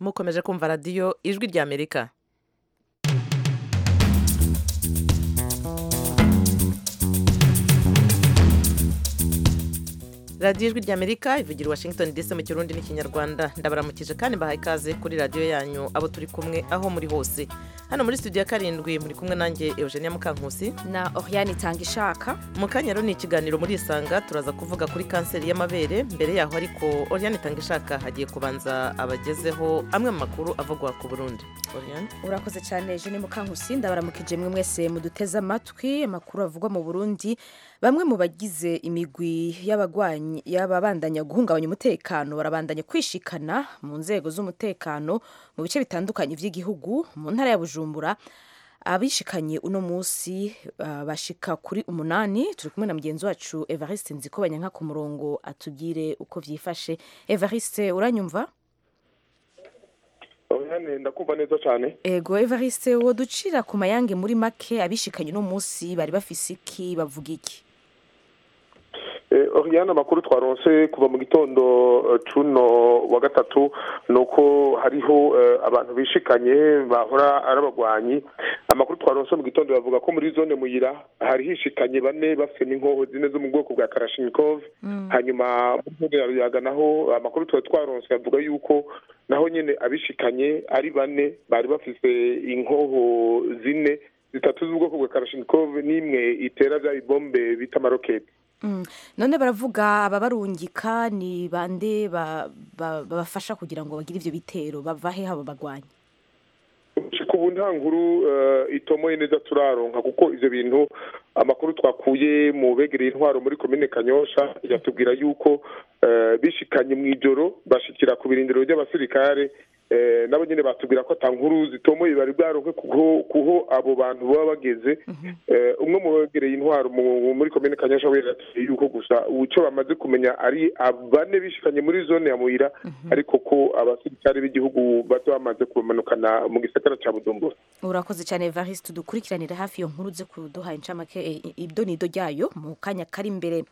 mukomeje kumva radiyo ijwi ry'amerika radiyo ijwi ry'amerika ivugira i washington dc mu kirundi n'ikinyarwanda ndabaramukije kandi mbahaye ikaze kuri radiyo yanyu abo turi kumwe aho muri hose hano muri studio ya karindwi muri kumwe nanjye eugenia mukankusi na Oriane itanga ishaka mu kanya rero ni ikiganiro muri isanga turaza kuvuga kuri kanseri y'amabere mbere yaho ariko Oriane itanga ishaka hagiye kubanza abagezeho amwe mu makuru avugwa ku burundi Oriane urakoze cyane Jeanne Mukankusi ndabaramukije mwe mwese muduteze amatwi amakuru avugwa mu Burundi bamwe mu bagize imigwi y'abagwanyi y'ababandanya guhungabanya umutekano barabandanya kwishikana mu nzego z'umutekano mu bice bitandukanye by'igihugu mu ntara ya Bujumbura abishikanye uno munsi uh, bashika kuri umunani turi kumwe na mugenzi wacu Evariste Nzikobanya nka ku murongo atugire uko vyifashe Evariste uranyumva Oya ndakumva neza cyane ego Evariste wo ducira ku mayange muri make abishikanye uno munsi bari bafise iki bavuga iki Oriana amakuru twaronse kuva mu gitondo cuno wa gatatu nuko hariho abantu bishikanye bahora ari abagwanyi amakuru twaronse mu gitondo bavuga ko muri zone muyira hari hishikanye bane bafite n'inkoho zine zo mu bwoko bwa karashinikov hanyuma yaruyaga naho amakuru twari twaronse bavuga yuko naho nyine abishikanye ari bane bari bafite inkoho zine zitatu z'ubwoko bwa karashinikov n'imwe itera bya bibombe bita amaroketi none baravuga ababarungika ni bande babafasha kugira ngo bagire ibyo bitero bavahe haba bagwanya ubu nta nkuru itomoye neza turaronka kuko ibyo bintu amakuru twakuye mu begereye intwaro muri komine kanyosha yatubwira yuko bishikanye mu ijoro bashyikira ku birindiro by'abasirikare nabo nyine batubwira ko ata nkuru zitomoye bari bwaronke kuho abo bantu baba bageze umwe mu begereye intwaro muri komine kanyasha we yatubwiye yuko gusa icyo bamaze kumenya ari abane bishikanye muri zone ya muyira ariko ko abasirikare b'igihugu bato bamaze kubamanukana mu gisagara cya budumbura urakoze cyane evariste dukurikiranira hafi iyo nkuru uze kuduha incamake ibyo ni ido ryayo mu kanya kari imbere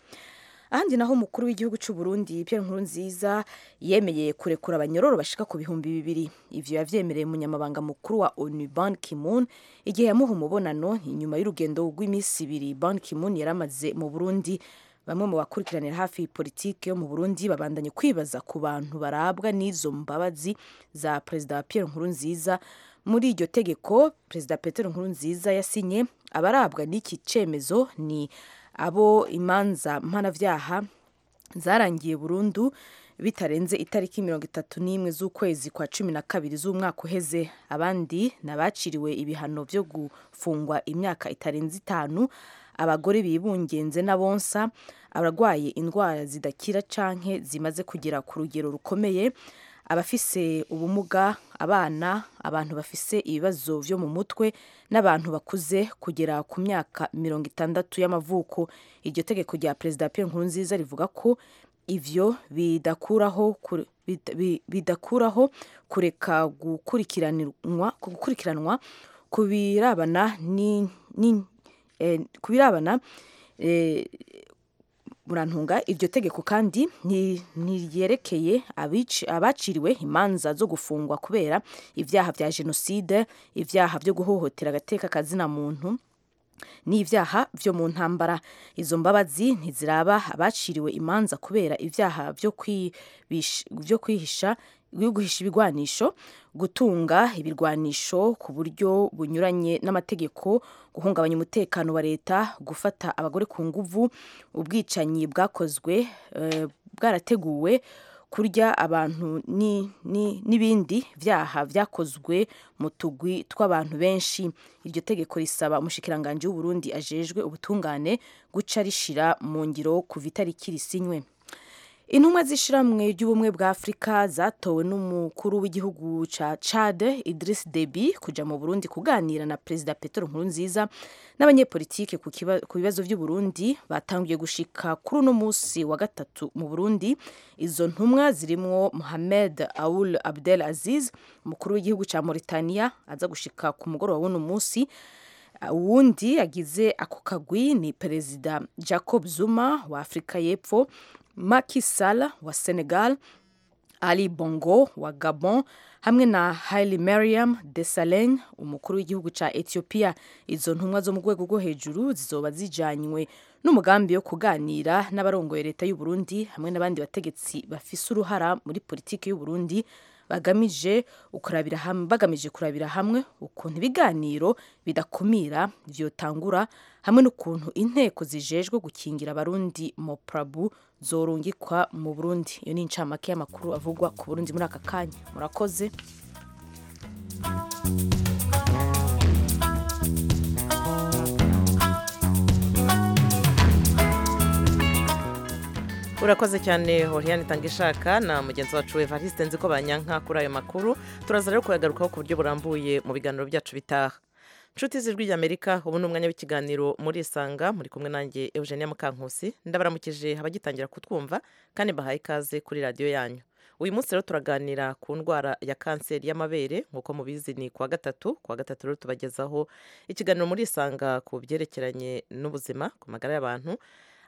ahandi naho umukuru w'igihugu cy'u Burundi Pierre Nkurunziza yemeye kurekura abanyororo bashika ku bihumbi bibiri ivyo yavyemereye umunyamabanga mukuru wa ONU Ban Ki-moon igihe yamuha umubonano inyuma y'urugendo rw'iminsi ibiri Ban Ki-moon yaramaze mu Burundi bamwe mu bakurikiranira hafi politiki yo mu Burundi babandanye kwibaza ku bantu barabwa n'izo mbabazi za Perezida Pierre Nkurunziza muri iryo tegeko Perezida Petero Nkurunziza yasinye abarabwa n'iki cemezo ni abo imanza mpanabyaha zarangiye burundu bitarenze itariki mirongo itatu n'imwe z'ukwezi kwa cumi na kabiri z'umwaka uheze abandi ni abaciriwe ibihano byo gufungwa imyaka itarenze itanu abagore bibungenze n'abonsa abarwaye indwara zidakira canke zimaze kugera ku rugero rukomeye abafise ubumuga abana abantu bafise ibibazo byo mu mutwe n'abantu bakuze kugera ku myaka mirongo itandatu y'amavuko iryo tegeko rya perezida Pierre Nkurunziza rivuga ko ivyo bidakuraho bidakuraho kureka gukurikiranwa gukurikiranwa kubirabana ni, ni eh, kubirabana eh, murantunga iryo tegeko kandi ntiryerekeye abaciriwe imanza zo gufungwa kubera ibyaha bya jenoside ibyaha byo guhohotera agateka kazina muntu n'ibyaha byo mu ntambara izo mbabazi ntiziraba abaciriwe imanza kubera ibyaha byo kwihisha guhisha ibigwanisho gutunga ibirwanisho ku buryo bunyuranye n'amategeko guhungabanya umutekano wa leta gufata abagore ku nguvu ubwicanyi bwakozwe bwarateguwe kurya abantu n'ibindi byaha byakozwe mu tugwi tw'abantu benshi iryo tegeko risaba umushikiranganji w'uburundi ajejwe ubutungane guca rishira mu ngiro kuva itariki risinywe intumwa z'ishiramwe ry'ubumwe bwa afurika zatowe n'umukuru w'igihugu ca chad idris debi kuja mu burundi kuganira na perezida petero nkurunziza n'abanyepolitike ku bibazo by'uburundi batanguye gushika kuri uno munsi wa gatatu mu burundi izo ntumwa zirimwo mohamed aul abdel aziz umukuru w'igihugu ca mauritania aza gushika ku mugoroba w'uno munsi uwundi agize ako kagwi ni perezida jacob zuma wa afurika y'epfo Macky Sall wa Senegal ali bongo wa gabon hamwe na haile mariam desalegn umukuru w'igihugu cya etiyopiya izo ntumwa zo mu rwego rwo hejuru zizoba zijyanywe n'umugambi wo kuganira n'abarongoye leta y'u Burundi hamwe n'abandi bategetsi bafise uruhara muri politiki y'u Burundi bagamije kurabira hamwe bagamije kurabira hamwe ukuntu ibiganiro bidakumira vyotangura hamwe n'ukuntu inteko zijejwe gukingira abarundi moprabu zorungikwa mu Burundi iyo ni incamake y'amakuru avugwa ku Burundi muri aka kanya murakoze urakoze cyane horiyani tanga ishaka na mugenzi wacu evariste nzi ko banyanka kuri ayo makuru turaza rero kuyagarukaho ku buryo burambuye mu biganiro byacu bitaha inshuti z'ijwi ry'amerika ubu ni umwanya w'ikiganiro muri isanga muri kumwe nanjye eugenia mukankusi ndabaramukije abagitangira kutwumva kandi bahaye ikaze kuri radiyo yanyu uyu munsi rero turaganira ku ndwara ya kanseri y'amabere nk'uko mubizi ni kuwa gatatu kuwa gatatu rero tubagezaho ikiganiro muri isanga ku byerekeranye n'ubuzima ku magara y'abantu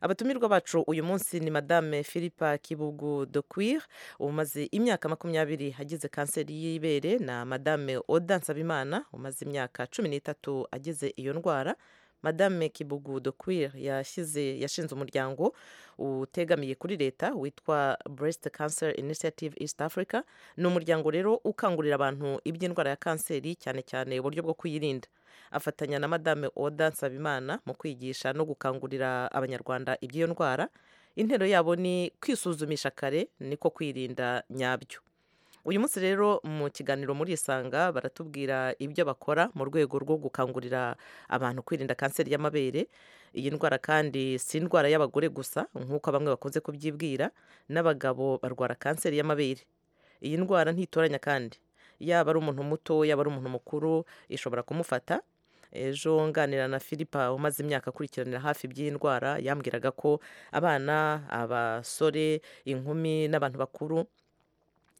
abatumirwa bacu uyu munsi ni madame philipa kibugu de quir umaze imyaka makumyabiri agize kanseri y'ibere na madame oda nsabimana umaze imyaka cumi n'itatu agize iyo ndwara madame kibugu de quir yashyize yashinze umuryango utegamiye kuri leta witwa breast cancer initiative east africa ni umuryango rero ukangurira abantu iby'indwara ya kanseri cyane cyane uburyo bwo kuyirinda afatanya na madame oda nsabimana mu kwigisha no gukangurira abanyarwanda iby'iyo ndwara intero yabo ni kwisuzumisha kare niko kwirinda nyabyo uyu munsi rero mu kiganiro muri isanga baratubwira ibyo bakora mu rwego rwo gukangurira abantu kwirinda kanseri y'amabere iyi ndwara kandi si indwara y'abagore gusa nk'uko bamwe bakunze kubyibwira n'abagabo barwara kanseri y'amabere iyi ndwara ntitoranya kandi yaba ari umuntu muto yaba ari umuntu mukuru ishobora kumufata ejo nganira na philippe umaze imyaka akurikiranira hafi iby'iyi ndwara yambwiraga ko abana abasore inkumi n'abantu bakuru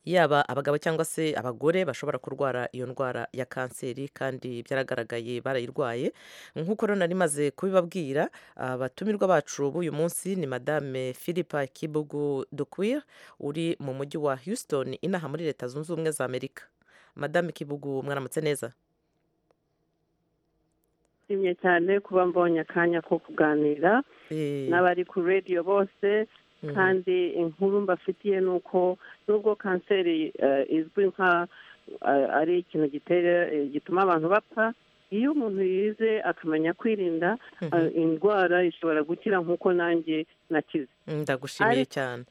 yaba abagabo cyangwa se abagore bashobora kurwara iyo ndwara ya kanseri kandi byaragaragaye barayirwaye nk'uko rero nari maze kubibabwira abatumirwa bacu b'uyu munsi ni madame philippe kibugu dukwir uri mu mujyi wa houston inaha muri leta zunze ubumwe za amerika madame kibugu mwaramutse neza nshimye cyane kuba mbonye akanya ko kuganira n'abari ku radiyo bose kandi inkuru mbafitiye ni uko nubwo kanseri izwi nka ari ikintu gituma abantu bapfa iyo umuntu yize akamenya kwirinda indwara ishobora gukira nk'uko nanjye nakize ndagushimiye cyane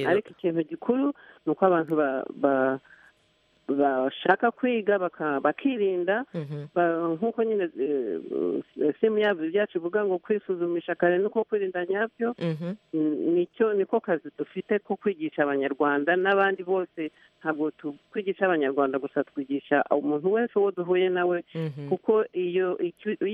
ariko ikintu gikuru ni uko abantu bashaka kwiga bakirinda nk'uko nyine simu yabyo byacu ivuga ngo kwisuzumisha kare nuko kwirinda nyabyo nicyo niko kazi dufite ko kwigisha abanyarwanda n'abandi bose ntabwo twigisha abanyarwanda gusa twigisha umuntu wese uwo duhuye nawe kuko iyo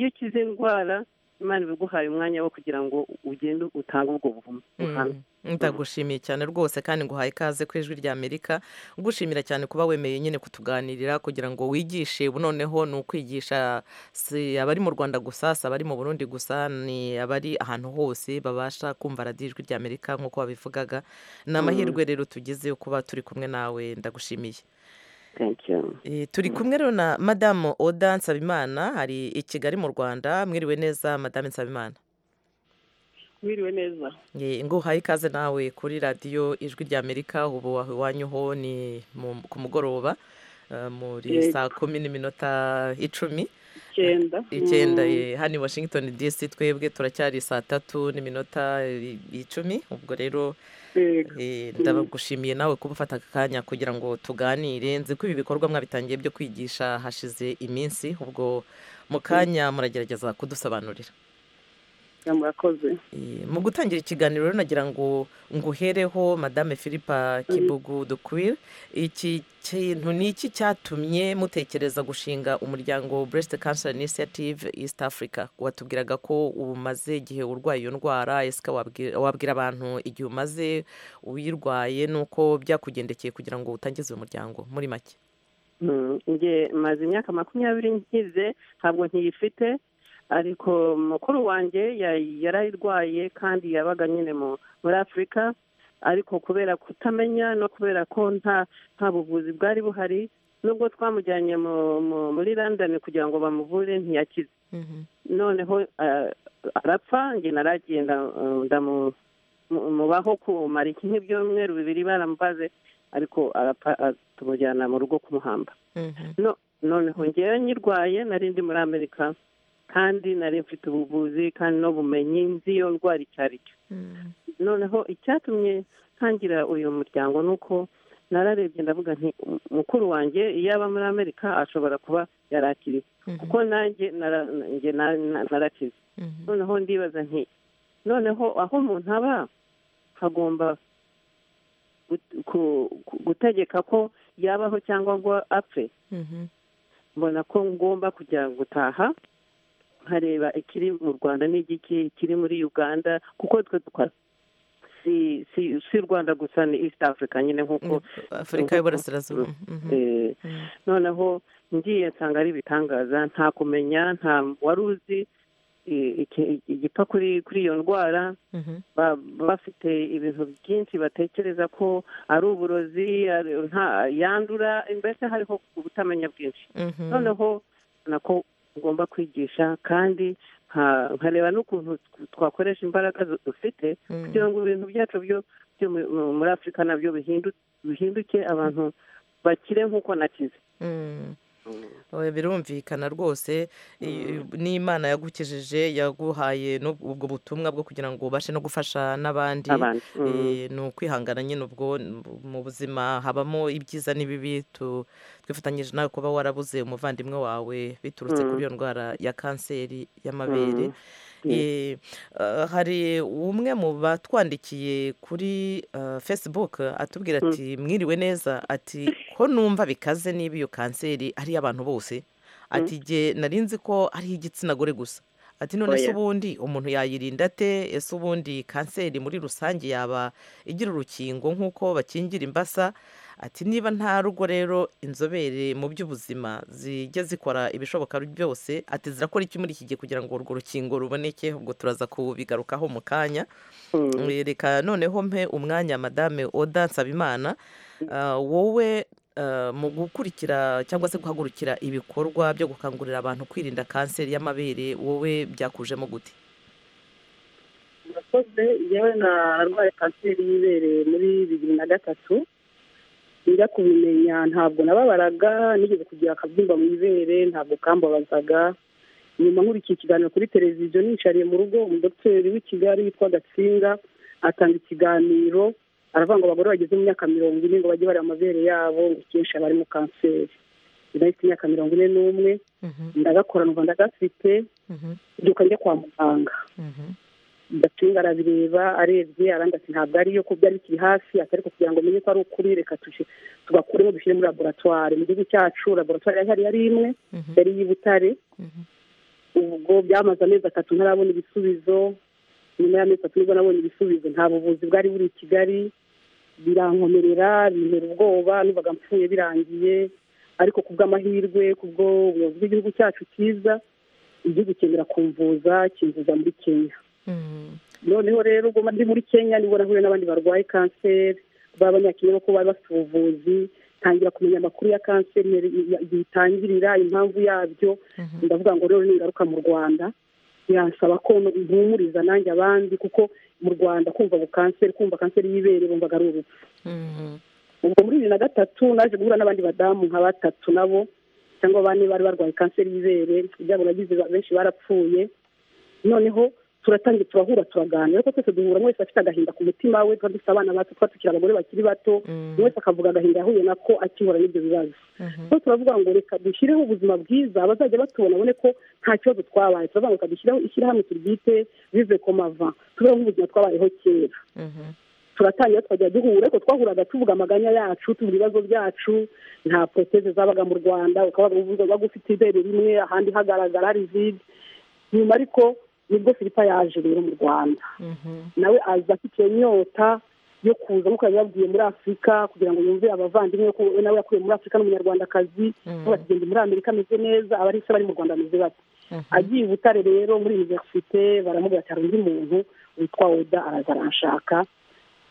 ukize indwara imana ibiguhaye umwanya wo kugira ngo ugende utange ubwo buhamya ndagushimiye cyane rwose kandi nguhaye ikaze ku ijwi rya amerika ugushimira cyane kuba wemeye nyine kutuganirira kugira ngo wigishe noneho ni ukwigisha si abari mu rwanda gusa si abari mu burundi gusa ni abari ahantu hose babasha kumva radiyo ijwi rya amerika nk'uko babivugaga ni amahirwe rero tugize yo kuba turi kumwe nawe ndagushimiye turi kumwe rero na madamu oda nsabimana ari i kigali mu rwanda mwiriwe neza madamu nsabimana mwiriwe neza nguhaye ikaze nawe kuri radiyo ijwi rya amerika ubu iwanyu ho ni ku mugoroba muri saa kumi n'iminota icumi icyenda hano i washington dc twebwe turacyari saa tatu n'iminota icumi ubwo rero ndagushimiye nawe kuba ufata aka kanya kugira ngo tuganire nzi ko ibi bikorwa mwabitangiye byo kwigisha hashize iminsi ubwo mu kanya muragerageza kudusobanurira mu gutangira ikiganiro rero nagira ngo nguhereho madame philippe kibugu dukwir iki kintu ni iki cyatumye mutekereza gushinga umuryango breast cancer initiative east africa watubwiraga ko umaze igihe urwaye iyo ndwara ese wabwira abantu igihe umaze uyirwaye nuko byakugendekeye kugira ngo utangize uyu muryango muri make nge maze imyaka makumyabiri nkize ntabwo ntiyifite ariko mukuru wanjye yarayirwaye kandi yabaga nyine muri afurika ariko kubera kutamenya no kubera ko nta nta buvuzi bwari buhari nubwo twamujyanye muri london kugira ngo bamuvure ntiyakize noneho arapfa njye naragenda mubaho kumara kimwe by'umweru bibiri baramubaze ariko arapfa tumujyana mu rugo kumuhamba noneho ngewe nyirwaye nari ndi muri amerika kandi nari mfite ubuvuzi kandi n'ubumenyi nzi iyo ndwara icyo ari cyo noneho icyatumye ntangira uyu muryango ni uko nararebye ndavuga nti mukuru wanjye iyo aba muri amerika ashobora kuba yarakiriwe kuko nanjye narakize noneho ndibaza nti noneho aho umuntu aba hagomba gutegeka ko yabaho cyangwa ngo apfe mbona ko ngomba kujya gutaha nkareba ikiri mu rwanda n'igiki kiri muri uganda kuko twe twari si si si rwanda gusa ni east africa nyine nk'uko afurika y'uburasirazuba noneho ngiye nsanga ari ibitangaza nta kumenya nta wari uzi igipfa kuri iyo ndwara bafite ibintu byinshi batekereza ko ari uburozi yandura mbese hariho ubutamenya bwinshi noneho nako ngomba kwigisha kandi nkareba n'ukuntu twakoresha imbaraga dufite kugira ngo ibintu byacu byo muri afurika nabyo bihinduke abantu bakire nk'uko nakize birumvikana rwose n'imana yagukijije yaguhaye ubwo butumwa bwo kugira ngo ubashe no gufasha n'abandi ni ukwihangana nyine ubwo mu buzima habamo ibyiza n'ibibi twifatanyije nawe kuba warabuze umuvandimwe wawe biturutse kuri iyo ndwara ya kanseri y'amabere hari umwe mu batwandikiye kuri facebook atubwira ati mwiriwe neza ati ko numva bikaze niba iyo kanseri ari iy'abantu bose ati nge narinzi ko ari iy'igitsina gore gusa ati none se ubundi umuntu yayirinda ate ese ubundi kanseri muri rusange yaba igira urukingo nk'uko bakingira imbasa ati niba nta rugo rero inzobere mu by'ubuzima zijya zikora ibishoboka byose ati zirakora iki muri iki gihe kugira ngo urwo rukingo ruboneke ubwo turaza kubigarukaho mu kanya reka noneho mpe umwanya madame oda nsabimana wowe mu gukurikira cyangwa se guhagurukira ibikorwa byo gukangurira abantu kwirinda kanseri y'amabere wowe byakujemo gute murakoze yewe narwaye kanseri y'ibere muri bibiri na gatatu njya kubimenya ntabwo nababaraga nigeze kugira akabyimba mu ibere ntabwo kambabazaga nyuma nkurikiye ikiganiro kuri televiziyo nicariye mu rugo umudogiteri w'i kigali witwa gatsinga atanga ikiganiro aravuga ngo abagore bageze mu myaka mirongo ine ngo bajye bareba amabere yabo ngo ikenshi aba arimo kanseri ndahita imyaka mirongo ine n'umwe ndagakora numva ndagafite mbyuka njya kwa muganga gatsinga arabireba arebye arandi ati ntabwo ariyo ko byari bikiri hasi ati ariko kugira ngo umenye ko ari ukuri reka tugakuremo dushyire muri laboratwari mu gihugu cyacu laboratwari yari yari imwe yari iy'i butare ubwo byamaze amezi atatu ntarabona ibisubizo nyuma y'amezi atatu nibwo nabonye ibisubizo nta buvuzi bwari buri i kigali birankomerera bintera ubwoba n'ubaga mpfuye birangiye ariko ku bw'amahirwe ku bw'ubuyobozi bw'igihugu cyacu cyiza igihugu cyemera kumvuza kimvuza muri kenya noneho rero ubwo ndi muri kenya nibwo nahuye n'abandi barwaye kanseri b'abanyakenya kuko bari bafite ubuvuzi tangira kumenya amakuru ya kanseri igihe itangirira impamvu yabyo ndavuga ngo rero ni ingaruka mu rwanda biransaba ko mpumuriza nanjye abandi kuko mu rwanda kumva ngo kanseri kumva kanseri y'ibere bumvaga ari urupfu ubwo muri bibiri na gatatu naje guhura n'abandi badamu nka batatu nabo cyangwa bane bari barwaye kanseri y'ibere ibyabo nagize benshi barapfuye noneho turatangira turahura turaganira ariko twese duhura wese afite agahinda ku mutima we tuba dufite abana bacu tuba tukiri abagore bakiri bato buri wese akavuga agahinda yahuye nako akihura n'ibyo bibazo so turavuga ngo reka dushyireho ubuzima bwiza abazajya batubona babone ko nta kibazo twabaye turavuga ngo reka dushyiraho ishyirahamwe turyite vive komava tubeho nk'ubuzima twabayeho kera turatangira tukajya duhura ariko twahuraga tuvuga amaganya yacu tuvuga ibibazo byacu nta poroteze zabaga mu rwanda ukaba waga ufite ibere rimwe ahandi hagaragara ari vide nyuma ariko nibwo filipa yaje rero mu rwanda nawe aza afite iyo nyota yo kuza nk'uko yari yabwiye muri afurika kugira ngo yumve abavandimwe ko nawe yakuye muri afurika n'umunyarwandakazi kuba atugenda muri amerika ameze neza abari se bari mu rwanda ameze bate agiye i butare rero muri univerisite baramubwira ati hari undi muntu witwa oda araza aranshaka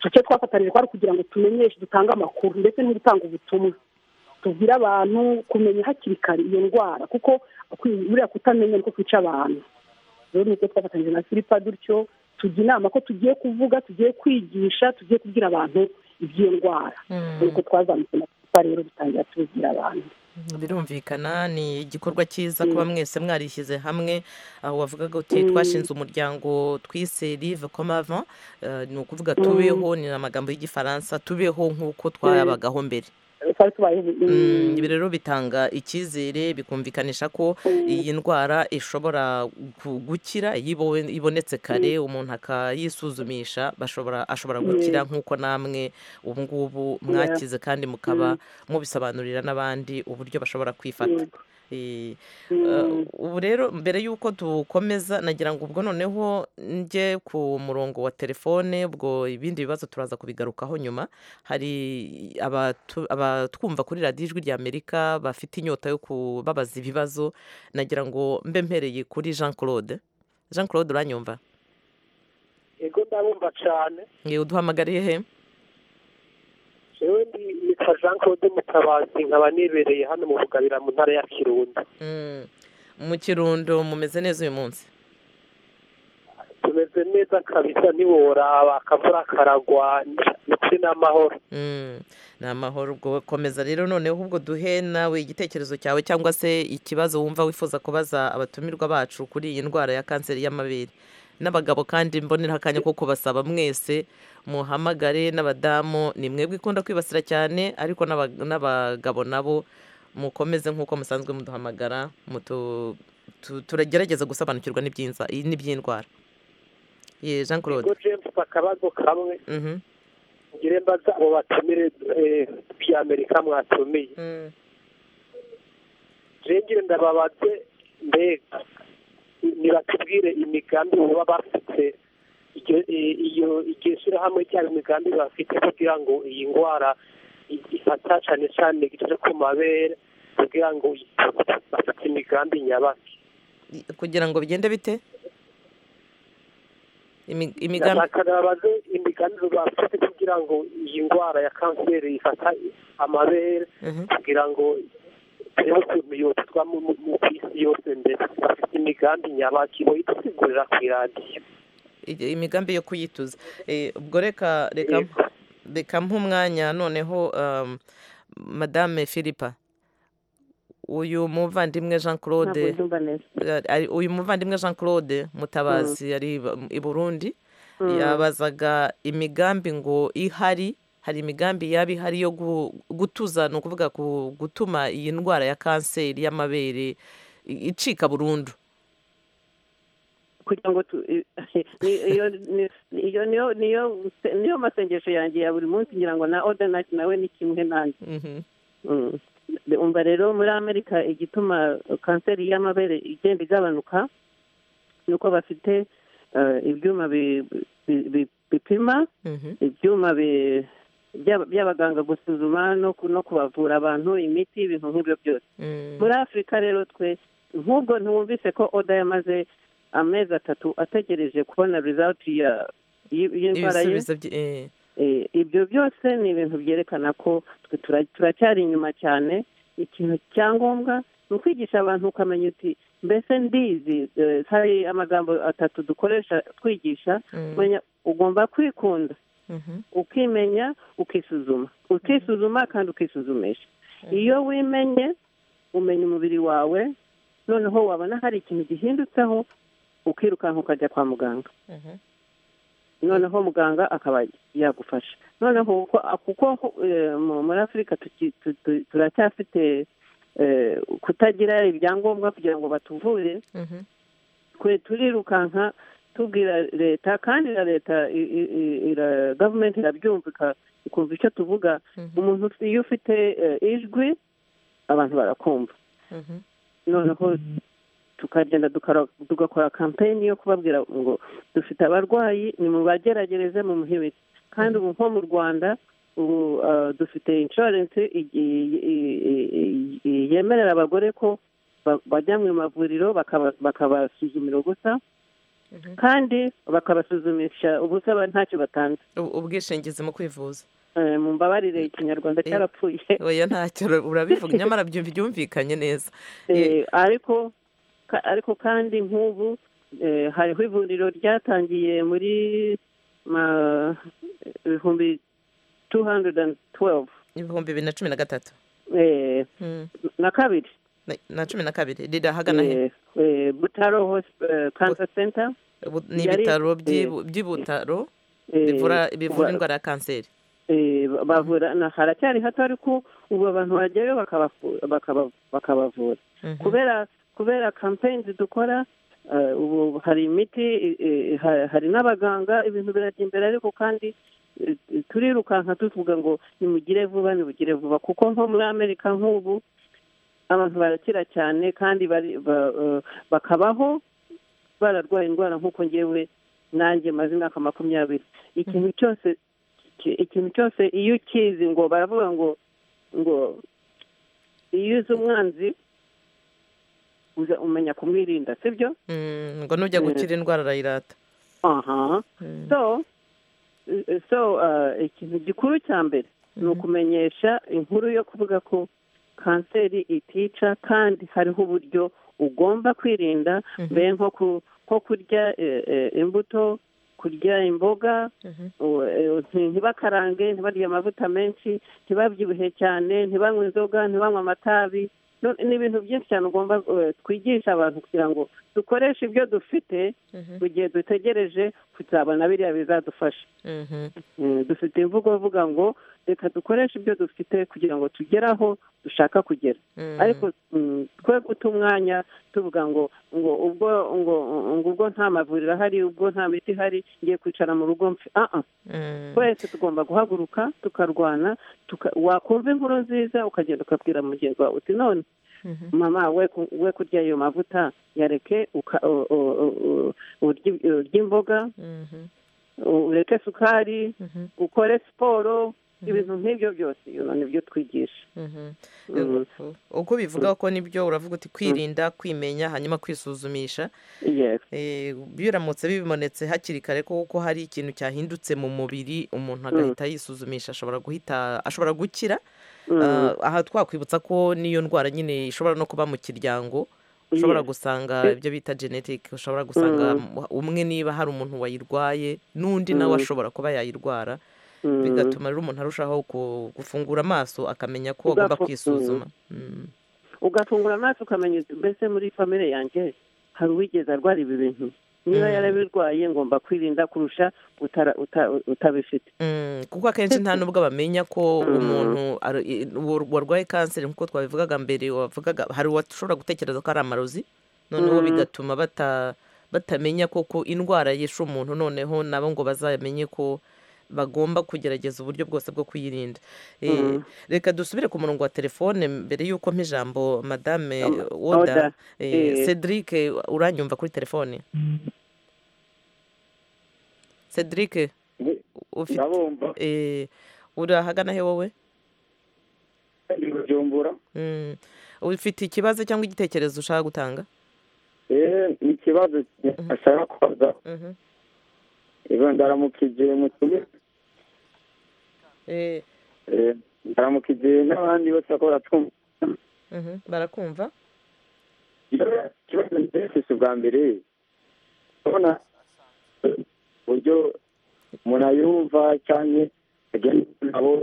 icyo twafatanije kwari kugira ngo tumenyeshe dutange amakuru ndetse no gutanga ubutumwa tubwire abantu kumenya hakiri kare iyo ndwara kuko buriya kutamenya niko kwica abantu rero nibwo twafatanyije na filipa dutyo tujya inama ko tugiye kuvuga tugiye kwigisha tugiye kubwira abantu iby'iyo ndwara nuko twazamutse na filipa rero dutangira tubibwira abantu birumvikana ni igikorwa cyiza kuba mwese mwarishyize hamwe aho wavugaga uti twashinze umuryango twise rive komava ni ukuvuga tubeho ni amagambo y'igifaransa tubeho nk'uko twayabagaho mbere ibi rero bitanga icyizere bikumvikanisha ko iyi ndwara ishobora gukira iyo ibonetse kare umuntu akayisuzumisha ashobora gukira nk'uko namwe ubu ngubu mwakize kandi mukaba mubisobanurira n'abandi uburyo bashobora kwifata ubu rero mbere y'uko dukomeza nagira ngo ubwo noneho njye ku murongo wa telefone ubwo ibindi bibazo turaza kubigarukaho nyuma hari abatwumva kuri radiyo ijwi ry'amerika bafite inyota yo kubabaza ibibazo nagira ngo mbe mpereye kuri jean claude jean claude uranyumva yego ndabumva cyane yewe uduhamagariye he yewe ni ka jean claude mutabazi nkaba nibereye hano mu bugabira mu ntara ya kirundo mu kirundo mumeze neza uyu munsi tumeze neza kabisa ntiworaba akavura karagwa ndetse n'amahoro ni amahoro ubwo komeza rero noneho ubwo duhe nawe igitekerezo cyawe cyangwa se ikibazo wumva wifuza kubaza abatumirwa bacu kuri iyi ndwara ya kanseri y'amabere n'abagabo kandi mbonera akanya ko kubasaba mwese muhamagare n'abadamu ni mwebwe ikunda kwibasira cyane ariko n'abagabo nabo mukomeze nk'uko musanzwe muduhamagara turagerageza gusobanukirwa n'iby'indwara jean claude james akabazo kamwe ngire mbaza abo batumire by'amerika mwatumiye jengire ndababaze mbega nibatubwire imigambi baba bafite iyo iryo shyirahamwe cyangwa imigambi bafite kugira ngo iyi ndwara ifata cyane cyane igice ku mabere kugira ngo bafite imigambi nyabaki kugira ngo bigende bite babaze imigambi bafite kugira ngo iyi ndwara ya kanseri ifata amabere kugira ngo turebe ukuntu yotwa mu isi yose mbere bafite imigambi nyabaki boyidusigurira ku iradiyo imigambi yo kuyituza ubwo reka reka nk'umwanya noneho madame filipa uyu muvandimwe jean claude uyu muvandimwe jean claude mutabazi ari i burundi yabazaga imigambi ngo ihari hari imigambi yaba ihari yo gutuza ni ukuvuga gutuma iyi ndwara ya kanseri y'amabere icika burundu kugira ngo niyo masengesho yanjye ya buri munsi ngira ngo na odanati nawe ni kimwe nanjye umva rero muri amerika igituma kanseri y'amabere igenda igabanuka ni uko bafite ibyuma bipima ibyuma by'abaganga gusuzuma no kubavura abantu imiti ibintu nk'ibyo byose muri afurika rero twe nk'ubwo ntiwumvise ko oda yamaze amezi atatu ategereje kubona rizawuti y'indwara ye ibyo byose ni ibintu byerekana ko turacyari inyuma cyane ikintu cyangombwa ni ukwigisha abantu ukamenya uti mbese ndizi hari amagambo atatu dukoresha twigisha ugomba kwikunda ukimenya ukisuzuma ukisuzuma kandi ukisuzumisha iyo wimenye umenya umubiri wawe noneho wabona hari ikintu gihindutseho ukirukanka ukajya kwa muganga noneho muganga akaba yagufasha noneho kuko muri afurika turacyafite kutagira ibyangombwa kugira ngo batuvure twe turirukanka tubwira leta kandi na leta gavumenti irabyumvika ikumva icyo tuvuga umuntu iyo ufite ijwi abantu barakumva noneho tukagenda tugakora kampeni yo kubabwira ngo dufite abarwayi ni mu bageragereze mu muhibiti kandi ubu nko mu rwanda ubu dufite inshuwarensi yemerera abagore ko bajya mu mavuriro bakabasuzumira gusa kandi bakabasuzumisha ubusaba ntacyo batanze Ubu- ubwishingizi mu kwivuza Eh, mumbabarire ikinyarwanda cyarapfuye oya ntacyo urabivuga nyamara byumvi- byumvikanye neza Eh, ariko ka- ariko kandi nk'ubu eh, hariho ivuriro ryatangiye muri ma- ibihumbi 212 ibihumbi bibiri na cumi na gatatu eh, Mm. na kabiri Na- na cumi na kabiri riri ahagana he Eh, eh, butaro hosp- eh, cancer center Bu- ni yari- ibitaro by'i eh, by'i butaro eh, bivura bivura ba- indwara ya kanseri eh, bavura na haracyari hato ariko ubu abantu bajyayo bakabafu- bakaba- bakabavura Mhm. kubera kubera kampeyini dukora eh, ubu hari imiti eh, eh, ha- hari n'abaganga ibintu birajya imbere ariko kandi eh, eh, turirukanka tuvuga ngo nimugire vuba nimugire vuba kuko nko muri amerika nk'ubu abantu barakira cyane kandi bari- ba- eh, bakabaho bararwaye indwara nk'uko ngewe nanjye maze imyaka makumyabiri ikintu cyose iki- ikintu cyose iyo ukizi ngo baravuga ngo ngo iyo uzi umwanzi uza umenya kumwirinda sibyo Mm, ngo nujya gukira indwara arayirata aha Mm. so eh, so eh, ikintu gikuru cya mbere ni ukumenyesha inkuru yo kuvuga ko kanseri itica kandi hariho uburyo ugomba kwirinda mbere nko ku- nko kurya eh, eh, imbuto kurya imboga u- eh, nti- ntibakarange ntibarye amavuta menshi ntibabyibuhe cyane ntibanywe inzoga ntibanywe amatabi No- ni ibintu byinshi cyane ugomba eh, twigisha abantu kugira ngo dukoreshe ibyo dufite mu gihe dutegereje kuzabona biriya bizadufasha Mhm. Mm, dufite imvugo ivuga ngo reka dukoreshe ibyo dufite kugira ngo tugere aho dushaka kugera Mm. ariko mm, twe guta umwanya tuvuga ngo ngo ubwo ngo ngo ubwo nta mavuriro ahari ubwo nta miti ihari ngiye kwicara mu rugo mfe ah ah Mm. twese tugomba guhaguruka tukarwana tuka- wakumva inkuru nziza ukagenda ukabwira mugenzi wawe uti none Mhm. mama we ku- we kurya ayo mavuta yareke uka- u- u- u- u- urye urye imboga Mhm. u- ureke sukari Mhm. ukore siporo ibintu nk'ibyo byose you know, nibyo twigisha Mhm. Mm, U- uko bivuga ko nibyo uravuga uti kwirinda kwimenya hanyuma kwisuzumisha yes Eh, iyo uramutse bibonetse hakiri kare kuko hari ikintu cyahindutse mu mubiri umuntu agahita yisuzumisha ashobora guhita ashobora gukira Ah, aha twakwibutsa ko n'iyo ndwara nyine ishobora no kuba mu kiryango ushobora gusanga ibyo bita genetic ushobora gusanga mu- umwe niba hari umuntu wayirwaye n'undi nawe ashobora kuba yayirwara bigatuma rero umuntu arushaho ku- gufungura amaso akamenya ko agomba Ugafu- kwisuzuma Mm. ugafungura amaso ukamenya uti, mbese muri famire yanjye hari uwigeze arwara ibi bintu niba yarabirwaye ngomba kwirinda kurusha utara- uta- utabifite Mm, kuko akenshi nta nubwo bamenya ko umuntu ari- i- wa- warwaye kanseri nk'uko twabivugaga mbere wavugaga hari uwashobora gutekereza ko ari amarozi noneho bigatuma bata batamenya koko indwara yishe umuntu noneho nabo ngo bazamenye ko bagomba kugerageza uburyo bwose bwo kuyirinda Eh, reka dusubire ku murongo wa telefone mbere y'uko mpa ijambo madame Oda, oda eh. cedric uranyumva kuri telefone cedric ufite ndabumva eh, uri ahagana he wowe ndi bujumbura Mm. ufite ikibazo cyangwa igitekerezo ushaka gutanga rero ni ikibazo ashaka kubaza Mhm. Iyo ndaramuka igihe mutumye Eh, eh, ndaramuka igihe n'abandi bose bakora twumva mhm, barakumva Iyo- ikibazo ndefise ubwa mbere urabona eh, uburyo umuntu ayumva cyane agenda nabo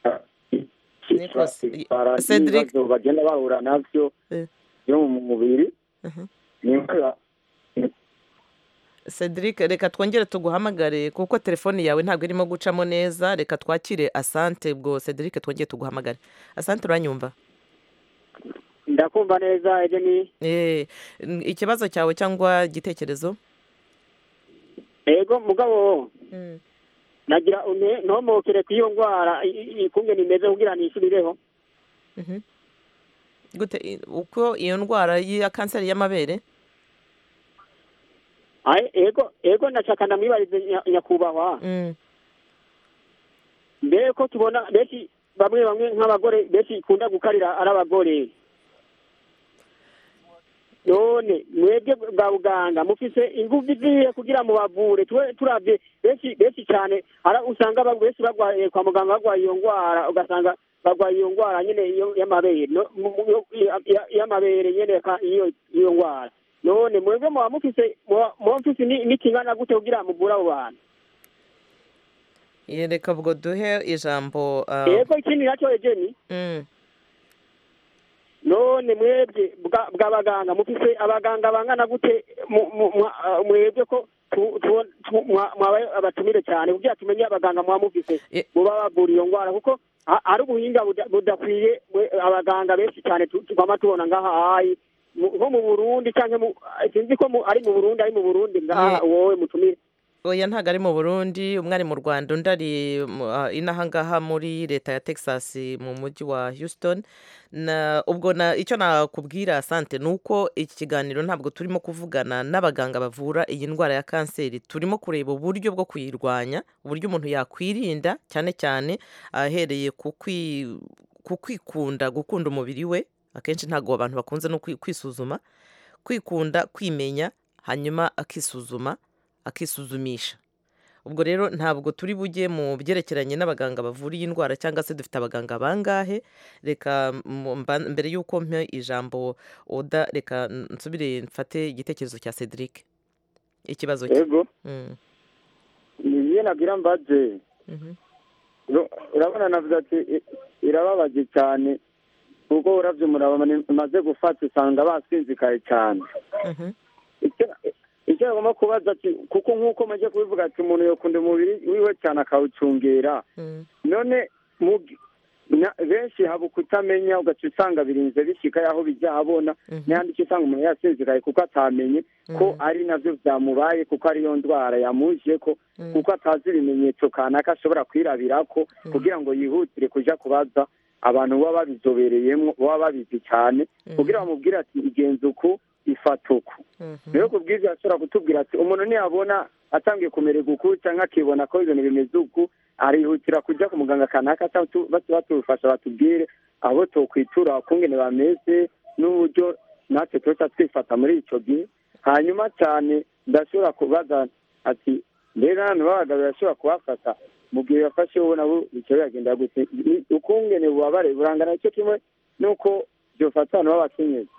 ah, i- Nikosi, i- itwara Cedric. n'ibibazo bagenda bahura nabyo Eh. byo mu mubiri Mhm. ni imbaraga cedric reka twongere tuguhamagare kuko telefone yawe ntabwo irimo gucamo neza reka twakire asante ubwo cedric twongere tuguhamagare asante uranyumva ndakumva neza ibyo ni Eh, n- ikibazo cyawe cyangwa igitekerezo ego mugabo nagira une ntomokere ku iyo ndwara i- i- ikumye nimeze kugira nishirireho Mhm. gute i- uko iyo ndwara ya kanseri y'amabere Aye, ego ego ndashaka ndamwibarize nya- nyakubahwa Mm. mbere ko tubona benshi bamwe bamwe nk'abagore benshi ikunda gukarira ari abagore none mwebwe bwa buganga mufise ingufu iziye kugira ngo bavure turabye benshi cyane usanga benshi barwaye kwa muganga barwaye iyo ndwara ugasanga barwaye iyo ndwara nyine y'amabere y'amabere nyine iyo ndwara none mwebwe muba mufise muba mufise n'ikingana gute kugira ngo muvure abo bantu reka ubwo duhe ijambo yego ikindi nacyo egeni none mwebwe bwa baganga mufise abaganga bangana gute mwebwe ko mwabaye abatumire cyane kugira tumenye abaganga muba mufise muba bavura iyo ndwara kuko hari ubuhinga budakwiye abaganga benshi cyane twama tubona ngaha hayi nko mu burundi cyangwa sinzi ko ari mu burundi ari mu burundi ngaha wowe mutumire oya ntabwo ari mu burundi umwe ari mu rwanda undi ari inahangaha muri leta ya texas mu mujyi wa houston ubwo icyo nakubwira sante ni uko iki kiganiro ntabwo turimo kuvugana n'abaganga bavura iyi ndwara ya kanseri turimo kureba uburyo bwo kuyirwanya uburyo umuntu yakwirinda cyane cyane ahereye ku kwikunda gukunda umubiri we akenshi ntabwo abantu bakunze no kwisuzuma kwikunda kwimenya hanyuma akisuzuma akisuzumisha ubwo rero ntabwo turi bujye mu byerekeranye n'abaganga bavura iyi ndwara cyangwa se dufite abaganga bangahe reka mbere y'uko mpa ijambo oda reka nsubire mfate igitekerezo cya cedric ikibazo cye niyo nagira mbaze urabona navuze ati irababaje cyane kuko urabyo umuraba maze gufata usanga basinzikaye cyane icyo bagomba kubaza ati kuko nk'uko mujye kubivuga ati umuntu yakunda umubiri wiwe cyane akawucungera none benshi haba kutamenya ugaca usanga birinze bishyika aho bijya habona n'ahandi icyo usanga umuntu yasinzikaye kuko atamenye ko ari nabyo byamubaye kuko ariyo ndwara yamuje ko kuko atazi ibimenyetso kanaka ashobora kwirabira ko kugira ngo yihutire kujya kubaza abantu baba babizobereyemo baba babizi cyane kugira bamubwire ati igenzi uku ifata uku rero ku bwiza ashobora kutubwira ati umuntu ntiyabona atangiye kumererwa uku cyangwa akibona ko ibintu bimeze uku arihutira kujya ku muganga kanaka batubufasha batubwire abo tukwitura ukungene bameze n'uburyo natwe tuba twifata muri icyo gihe hanyuma cyane ndashobora kubaza ati mbega n'abantu b'abagabo birashobora kubafata mu gihe bafashe wowe nabo bityo biragenda gute ukungene bubabare burangana icyo kimwe nuko byofata abantu b'abakenyezi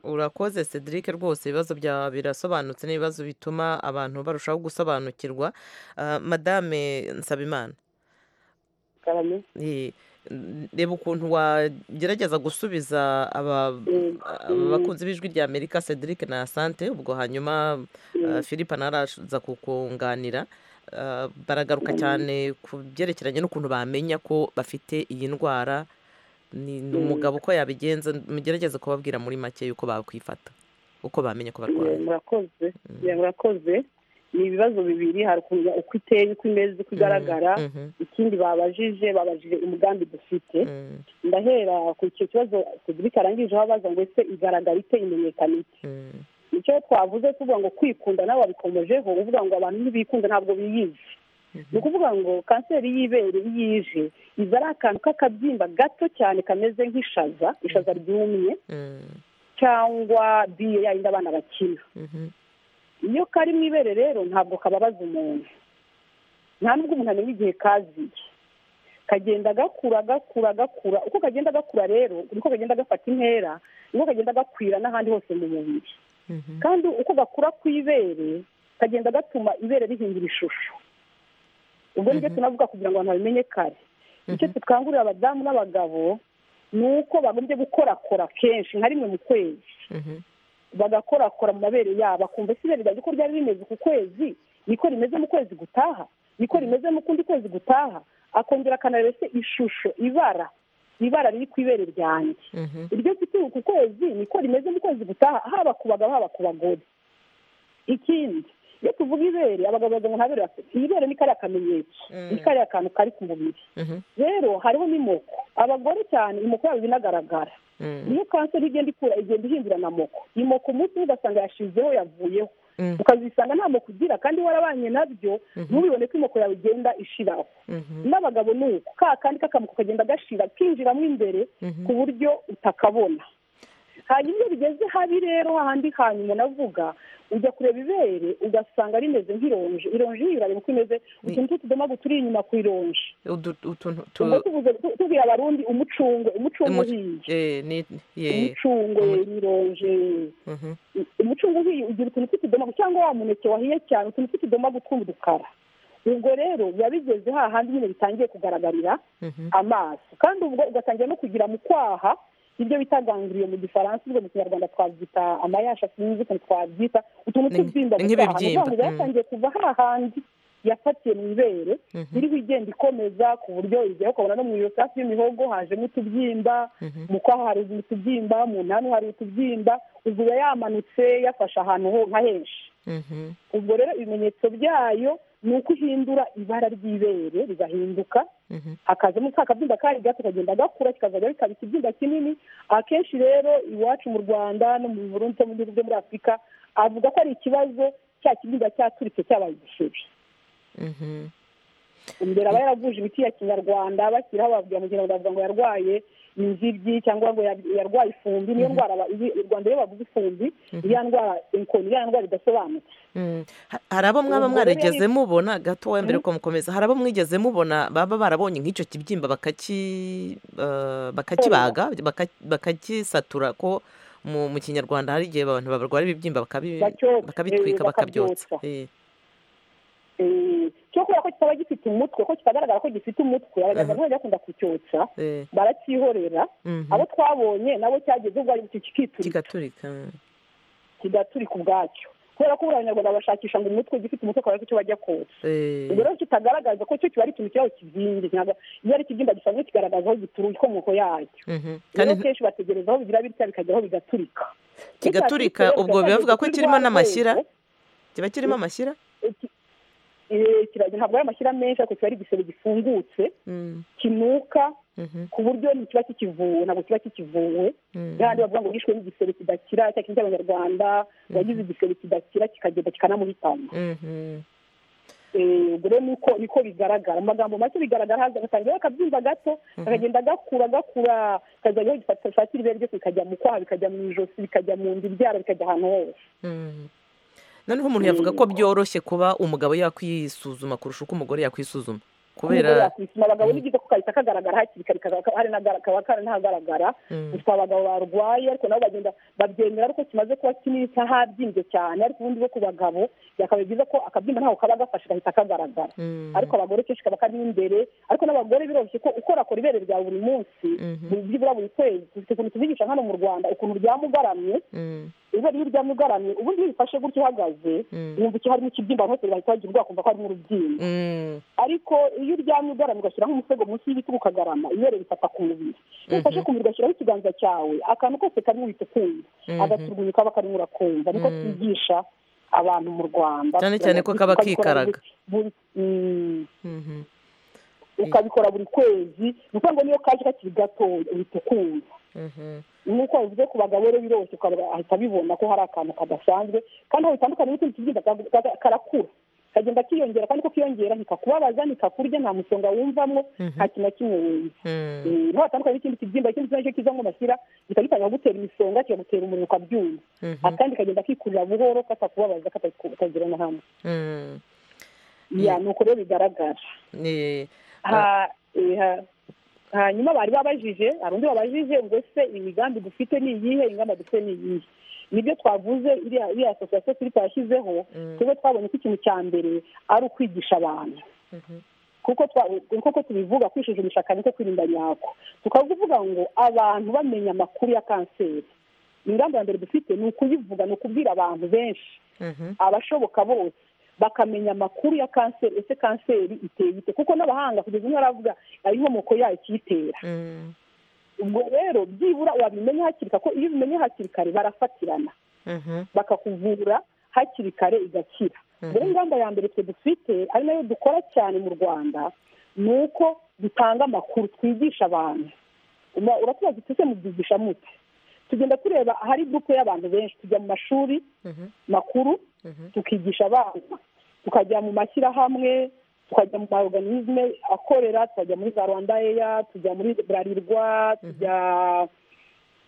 urakoze cedric rwose ibibazo byawe birasobanutse n'ibibazo bituma abantu barushaho gusobanukirwa madame nsabimana reba ukuntu wagerageza gusubiza abakunzi b'ijwi rya amerika cedric na sante ubwo hanyuma philippe ntaraza kukunganira baragaruka cyane ku byerekeranye n'ukuntu bamenya ko bafite iyi ndwara ni umugabo uko yabigenza mugerageze kubabwira muri make yuko bakwifata uko bamenye ko barwaye murakoze murakoze ni ibibazo bibiri hari uko iteye uko imeze uko igaragara ikindi babajije babajije umugambi dufite ndahera ku icyo kibazo cedric arangijeho abaza ngo ese igaragara ite imenyekana ite nicyo twavuze tuvuga ngo kwikunda nawe wabikomojeho uvuga ngo abantu ntibikunda ntabwo biyizi ni ukuvuga ngo kanseri y'ibere iyo ije iza ari akantu k'akabyimba gato cyane kameze nk'ishaza ishaza ryumye cyangwa biye yayindi abana bakina iyo kari mu ibere rero ntabwo kababaza umuntu nta nubwo umuntu amenya igihe kaziye kagenda gakura gakura gakura uko kagenda gakura rero niko kagenda gafata intera niko kagenda gakwira n'ahandi hose mu mubiri kandi uko gakura ku ibere kagenda gatuma ibere rihindura ishusho ubwo nibyo tunavuga kugira ngo abantu babimenye kare icyo dukangurira abadamu n'abagabo ni uko bagombye gukorakora kenshi nka rimwe mu kwezi bagakorakora mu mabere yabo akumva ese ibere ryanjye uko ryari rimeze ku kwezi niko rimeze mu kwezi gutaha niko rimeze mu kundi kwezi gutaha akongera akanareba ese ishusho ibara ibara riri ku ibere ryanjye iryo mfite ku kwezi niko rimeze mu kwezi gutaha haba ku bagabo haba ku bagore ikindi iyo tuvuga ibere abagabo bavuga ngo ntabere bafite ibere ni kariya kamenyetso ni kariya kantu kari ku mubiri rero hariho n'imoko abagore cyane imoko yabo inagaragara iyo kanseri igenda ikura igenda ihindurana amoko imoko umunsi umwe ugasanga yashizeho yavuyeho ukazisanga ntabwo kugira kandi warabanye nabyo ntubibone ko imoko yawe igenda ishiraho n'abagabo ni uko ka kandi k'akamuko kagenda gashira kinjiramo imbere ku buryo utakabona hanyuma iyo bigeze habi rero hahandi hanyuma navuga ujya kureba ibere ugasanga rimeze nk'ironji ironji ntibirareba uko imeze utuntu tw'utudomagu turi inyuma ku ironji ubwo tuvuze tubwira abarundi umucungwe umucungwe uhiye umucungwe ironje umucungwe uhiye ugira utuntu tw'utudomagu cyangwa wa muneke wahiye cyane utuntu tw'utudomagu tw'udukara ubwo rero biba bigeze hahandi nyine bitangiye kugaragarira amaso kandi ubwo ugatangira no kugira mu kwaha ibyo bitaganguriye mu gifaransa ubwo mu kinyarwanda twabyita amayasha sinzi ukuntu twabyita utuntu tw'ibyimba gusa ngo byatangiye kuva hahandi yafatiye mu ibere iriho igenda ikomeza ku buryo igera ukabona no mu iyosafi y'imihogo hajemo utubyimba mu kwaha hari utubyimba mu ntantu hari utubyimba ubwo iba yamanutse yafashe ahantu nka henshi ubwo rero ibimenyetso byayo ni uko uhindura ibara ry'ibere rigahinduka hakazamo ka kabyimba kari gato kagenda gakura kikazajya bikaba ikibyimba kinini akenshi rero iwacu mu rwanda no mu burundu mu bihugu byo muri afurika avuga ko ari ikibazo cya kibyimba cyaturitse cyabaye igisheri imbere aba yaravuje imiti ya kinyarwanda bashyiraho babwira mu kinyarwanda bavuga ngo yarwaye inzibyi cyangwa ngo yarwaye ifumbi niyo ndwara u rwanda iyo bavuze ifumbi iriya ndwara inkoni iriya ndwara idasobanutse hari abo mwaba mwarigeze mubona gato mbere ko mukomeza hari abo mwigeze mubona baba barabonye nk'icyo kibyimba bakakibaga bakagisatura ko mu kinyarwanda hari igihe abantu barwara ibibyimba bakabitwika bakabyotsa cyo kubera ko kitaba gifite umutwe ko kitagaragara ko gifite umutwe abaganga nk'aho bakunda kucyotsa baracyihorera abo twabonye nabo cyageze ubwo ari kigaturika kigaturika ubwacyo kubera ko buriya abanyarwanda bashakisha ngo umutwe ugifite umutwe akaba icyo bajya kotsa ubwo rero kitagaragaza ko cyo kiba ari ikintu cyaho kibyimbye iyo ari ikibyimba gisanzwe kigaragaza aho gituruye ikomoko yacyo rero kenshi bategereza aho bigira bitya bikajya aho bigaturika kigaturika ubwo bibavuga ko kirimo n'amashyira kiba kirimo amashyira ntabwo ari amashyira menshi ariko kiba ari igisebe gifungutse kinuka ku buryo ntikiba kikivuwe ntabwo kiba kikivuwe n'ahandi bavuga ngo yishwe n'igisebe kidakira cya kintu cy'abanyarwanda wagize igisebe kidakira kikagenda kikanamuhitana ubwo rero niko niko bigaragara mu magambo make bigaragara haza agatangira akabyimba gato akagenda gakura gakura kazajya aho gifatira ibere ryose bikajya mu kwaha bikajya mu ijosi bikajya mu nda ibyara bikajya ahantu hose noneho umuntu yavuga ko byoroshye kuba umugabo yakwisuzuma kurusha uko umugore yakwisuzuma kubera abagabo ni byiza ko kahita kagaragara hakiri kare kaba karanahagaragara gusa abagabo barwaye ariko nabo bagenda babyemera ariko kimaze kuba kinini cy'ahabyimbye cyane ariko ubundi bo ku bagabo byakaba byiza ko akabyimba ntabwo kaba gafashe gahita kagaragara ariko abagore kenshi kaba karimo imbere ariko n'abagore biroroshye ko ukorakora ibere rya buri munsi byibura buri kwezi dufite ukuntu tubigisha hano mu rwanda ukuntu ryamugaramye ibere iyo uryamye ugaramye ubundi iyo ubifashe gutyo uhagaze wumva icyo harimo ikibyimba hose bahita bagira ubwoba kumva ko harimo urubyimba ariko iyo uryamye ugaramye ugashyiraho umusego munsi y'ibiti ukagarama ibere rifata ku mubiri iyo ufashe ku mubiri ugashyiraho ikiganza cyawe akantu kose karimo uhita ukumva agaturwunyu kaba karimo urakumva niko twigisha abantu mu rwanda cyane cyane ko kaba kikaraga ukabikora buri kwezi ni ukuvuga ngo niyo kaje kakiri gato uhita ukumva nk'uko bivuze ku bagabo rero biroroshye ahita abibona ko hari akantu kadasanzwe kandi aho bitandukanye n'utundi tubyimba karakura kagenda kiyongera kandi ko kiyongera ntikakubabaza ntikakurya nta musonga wumvamo nta kintu na kimwe wumva niho hatandukanye n'ikindi kibyimba ikindi kintu kiza ngo mashyira gihita gitangira gutera imisonga kikagutera umuriro ukabyumva akandi kagenda kikurira buhoro katakubabaza katagira na hamwe ni uko rero bigaragara hanyuma bari babajije hari undi wabajije ngo ese imigambi dufite ni iyihe ingamba dufite ni iyihe nibyo twavuze iriya asosiyasiyo turi twashyizeho twebwe twabonye ko ikintu cya mbere ari ukwigisha abantu kuko tubivuga kwishijimisha kane ko kwirinda nyako tukavuga ngo abantu bamenya amakuru ya kanseri ingamba ya mbere dufite ni ukuyivuga ni ukubwira abantu benshi abashoboka bose bakamenya amakuru ya kanseri ese kanseri iteye ite kuko n'abahanga kugeza ubu baravuga inkomoko yayo ikiyitera ubwo rero byibura wabimenya hakiri kare ko iyo ubimenye hakiri kare barafatirana bakakuvura hakiri kare igakira rero ingamba ya mbere twe dufite ari nayo dukora cyane mu rwanda ni uko dutanga amakuru twigisha abantu uratubaza ese mubyigisha mute tugenda tureba ahari gurupe y'abantu benshi tujya mu mashuri makuru tukigisha abana tukajya mu mashyirahamwe tukajya mu maorganisme akorera tukajya muri za rwanda eya tujya muri burarirwa tujya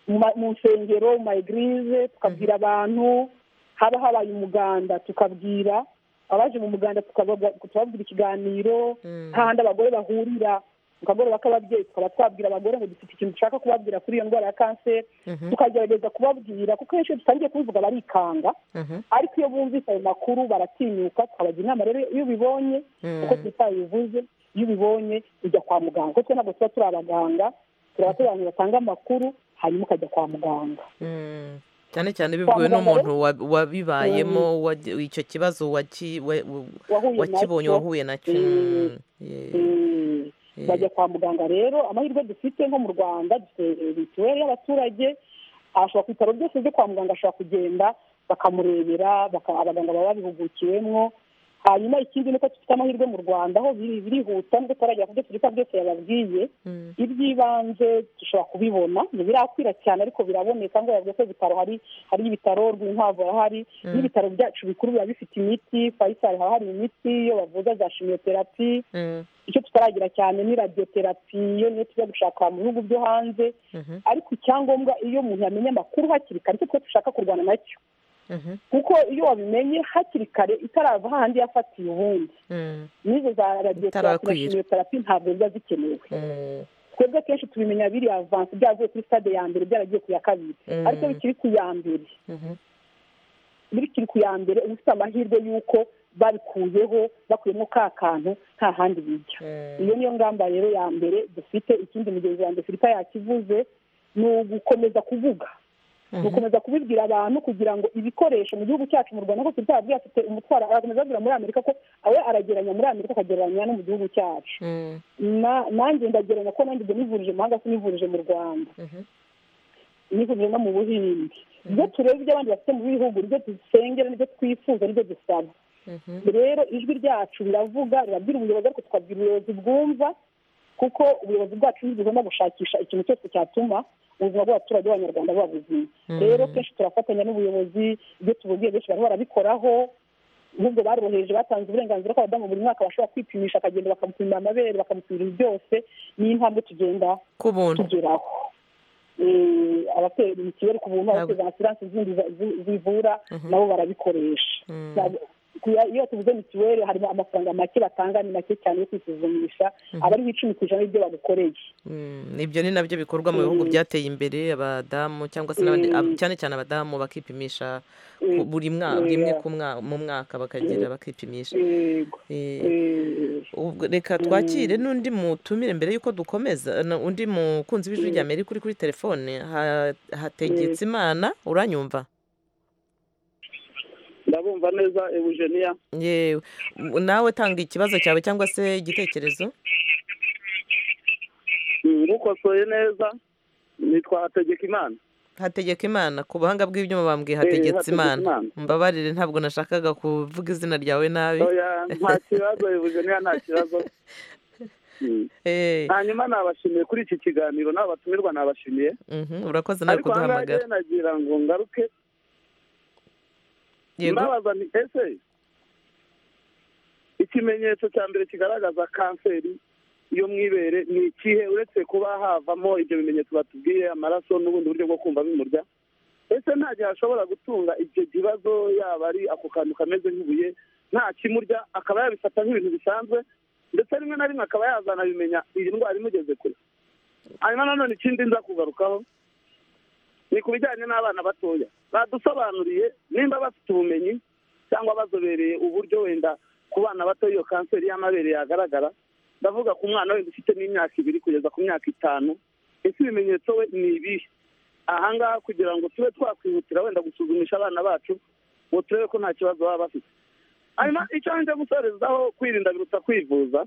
mu ma- mu nsengero mu ma egirize tukabwira abantu haba habaye umuganda tukabwira abaje mu muganda tukabaga- tukababwira ikiganiro hahandi abagore bahurira ku kagoroba k'ababyeyi tukaba twabwira abagore ngo dufite ikintu dushaka kubabwira kuri iyo ndwara ya kanseri tukagerageza kubabwira kuko henshi iyo dutangiye kubivuga barikanga ariko iyo bumvise ayo makuru baratinyuka tukabagira inama rero iyo ubibonye uko twitaye bivuze iyo ubibonye ujya kwa muganga kuko twe ntabwo tuba turi abaganga turi abateranyi batanga amakuru hanyuma ukajya kwa muganga Mm. cyane cyane bibwiwe n'umuntu wa- wabibayemo wagy- icyo kibazo waki- wa- wa- wahuye wakibonye nacyo. wahuye nacyo Mm. Yeah. Mm. bajya kwa muganga rero amahirwe dufite nko mu rwanda dufite mituweli y'abaturage ashobora ku bitaro byose byo kwa muganga ashobora kugenda bakamurebera baka- abaganga baba babihugukiwemo hanyuma ikindi ni uko dufite amahirwe mu rwanda aho biri- birihuta nubwo tutaragera ku byo tureka byose yababwiye iby'ibanze dushobora kubibona ntibirakwira cyane ariko biraboneka ngo yavuze ko ibitaro hari hari ibitaro rw'inkwavu harahari n'ibitaro byacu bikuru biba bifite imiti fayisari haba hari imiti iyo bavuza za shimiyoterapi Mm. icyo tutaragira cyane ni radiyoterapi yo niyo tujya gushaka mu bihugu byo hanze ariko icyangombwa iyo umuntu yamenya amakuru hakiri kare nicyo twe dushaka kurwana nacyo Mhm. kuko iyo wabimenye hakiri kare itarava hahandi yafatiye ubundi Mm. n'izo za radiyoterapi na Itarakwira. shimiyoterapi ntabwo biba zikenewe Mm. twebwe akenshi tubimenya biri avansi byavuye kuri stade ya mbere byaragiye ku ya kabiri Mm. ariko bikiri ku ya mbere bikiri ku ya mbere uba ufite amahirwe y'uko babikuyeho bakuyemo ka kantu nta handi bijya iyo niyo ngamba rero ya mbere dufite ikindi mugenzi wanjye filipa yakivuze ni ugukomeza kuvuga ni ugukomeza kubibwira abantu kugira ngo ibikoresho mu gihugu cyacu mu rwanda ko filipa yabwiye afite umutwaro arakomeza abwira muri amerika ko we aragereranya muri amerika akagereranya no mu gihugu cyacu Mm. na- nanjye ndagereranya ko nanjye ibyo nivurije mu mahanga sinivurije mu rwanda nivurije no mu buhinde ibyo tureba ibyo abandi bafite mu bihugu nibyo dusengera nibyo twifuza nibyo dusaba rero ijwi ryacu riravuga rirabwira ubuyobozi ariko tukabwira ubuyobozi bwumva kuko ubuyobozi bwacu ntibugomba gushakisha ikintu cyose cyatuma ubuzima bw'abaturage b'abanyarwanda buba buzima rero kenshi turafatanya n'ubuyobozi ibyo tubugiye benshi bari barabikoraho ahubwo baroroheje batanze uburenganzira ko abadamu buri mwaka bashobora kwipimisha akagenda bakamupimira amabere bakamupimira ibi byose niyo mpamvu tugenda ku buntu tugeraho Eh, abatera ikibazo ku buntu abateza amasiransi zindi za- zi- zivura nabo barabikoresha Ntabwo- kuya- iyo tuvuze mituweli harimo amafaranga make batanga ni make cyane yo kwisuzumisha aba ariho icumi ku ijana y'ibyo bagukoreye Mm, ibyo ni nabyo bikorwa mu bihugu byateye imbere abadamu cyangwa se n'abandi- ab- cyane cyane abadamu bakipimisha ku- buri mwaka rimwe ku mwa- mu mwaka bakagira bakipimisha Eh, ubwo reka twakire n'undi mutumire mbere y'uko dukomeza na- undi mukunzi w'ijwi rya amerika uri kuri telefone Ha- hategetse imana uranyumva ndabumva neza eugenia yewe U- nawe tanga ikibazo cyawe cyangwa se igitekerezo ngukosoye neza nitwa hategeka imana hategeka imana ku buhanga bw'ibyuma bambwiye Eh, hategetse Hategeka imana Imana. mbabarire ntabwo nashakaga kuvuga izina ryawe nabi Oya, nta kibazo eugenia nta kibazo Mm. Eh, hanyuma nabashimiye kuri iki kiganiro n'abatumirwa nabashimiye mhm, urakoze nawe ariko ahangaha kuduhamagara rero nagira ngo ngaruke yego mbabaza nti ese ikimenyetso cya mbere kigaragaza kanseri yo mu ibere ni ikihe uretse kuba havamo ibyo bimenyetso batubwiye amaraso n'ubundi buryo bwo kumva bimurya ese nta gihe ashobora gutunga icyo kibazo yaba ari ako kantu kameze nk'ibuye nta kimurya akaba yabifata nk'ibintu bisanzwe ndetse rimwe na rimwe akaba yazanabimenya iyi ndwara imugeze kure hanyuma nanone ikindi nza kugarukaho ni ku bijyanye n'abana batoya badusobanuriye nimba bafite ubumenyi cyangwa bazobereye uburyo wenda ku bana bato iyo kanseri y'amabere yagaragara ndavuga ku mwana wenda ufite n'imyaka ibiri kugeza ku myaka itanu ese ibimenyetso we ni ibihe ahangaha kugira ngo tube twakwihutira wenda gusuzumisha abana bacu ngo turebe ko nta kibazo baba bafite hanyuma icyo nje gusorezaho kwirinda biruta kwivuza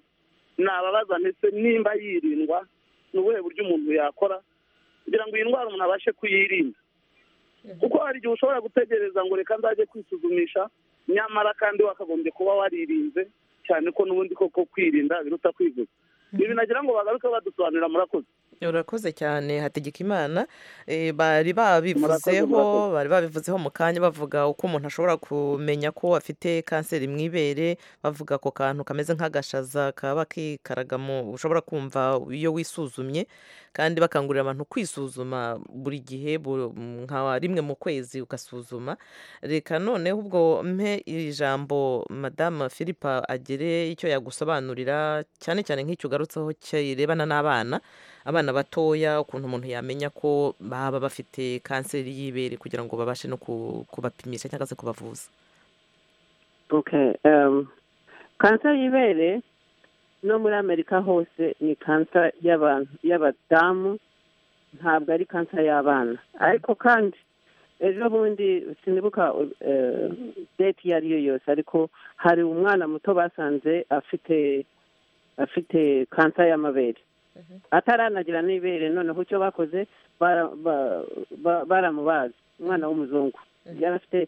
nababaza ndetse nimba yirindwa ni ubuhe buryo umuntu yakora kugira ngo iyi ndwara umuntu abashe kuyirinda kuko hari igihe ushobora gutegereza ngo reka nzajye kwisuzumisha nyamara kandi wakagombye kuba waririnze cyane ko n'ubundi koko kwirinda biruta kwivuza ibi nagira ngo bagaruke badusobanurira murakoze urakoze cyane hategeka imana bari babivuzeho bari babivuzeho mu kanya bavuga uko umuntu ashobora kumenya ko afite kanseri mu ibere bavuga ako kantu kameze nk'agashaza kaba kikaraga mu ushobora kumva iyo wisuzumye kandi bakangurira abantu kwisuzuma buri gihe bu- nka rimwe mu kwezi ugasuzuma reka noneho ubwo mpe ijambo madamu philippa agire icyo yagusobanurira cyane cyane nk'icyo ugarutseho kirebana n'abana abana batoya ukuntu umuntu yamenya ko baba bafite kanseri y'ibere kugira ngo babashe no ku- kubapimisha cyangwa se kubavuza okay um, kanseri y'ibere no muri amerika hose ni kanseri y'abantu y'abadamu ntabwo ari kanseri y'abana ariko kandi ejo bundi sinibuka eh, date iyo ari yo yose ariko hari umwana muto basanze afite afite kanseri y'amabere ataranagira n'ibere noneho icyo bakoze bara- ba- ba- baramubaze umwana w'umuzungu yari afite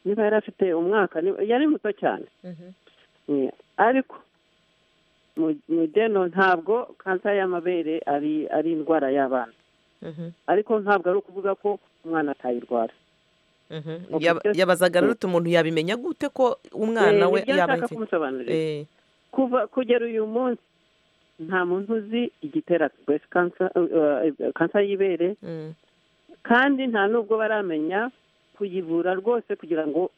niba yari afite umwaka niba- yari muto cyane Mm, ariko mu- mu geno ntabwo kanseri y'amabere ari ari indwara y'abana ariko ntabwo ari ukuvuga ko umwana atayirwara Okay, Yaba- just- yabazaga rero uti umuntu yabimenya gute ko umwana we Eh, nibyo yaba nshaka ayifite kumusobanurira Eh, kuva kugera uyu munsi nta muntu uzi igitera breast cancer eh, eh, kanseri y'ibere mm, kandi nta nubwo baramenya kuyivura rwose kugira ngo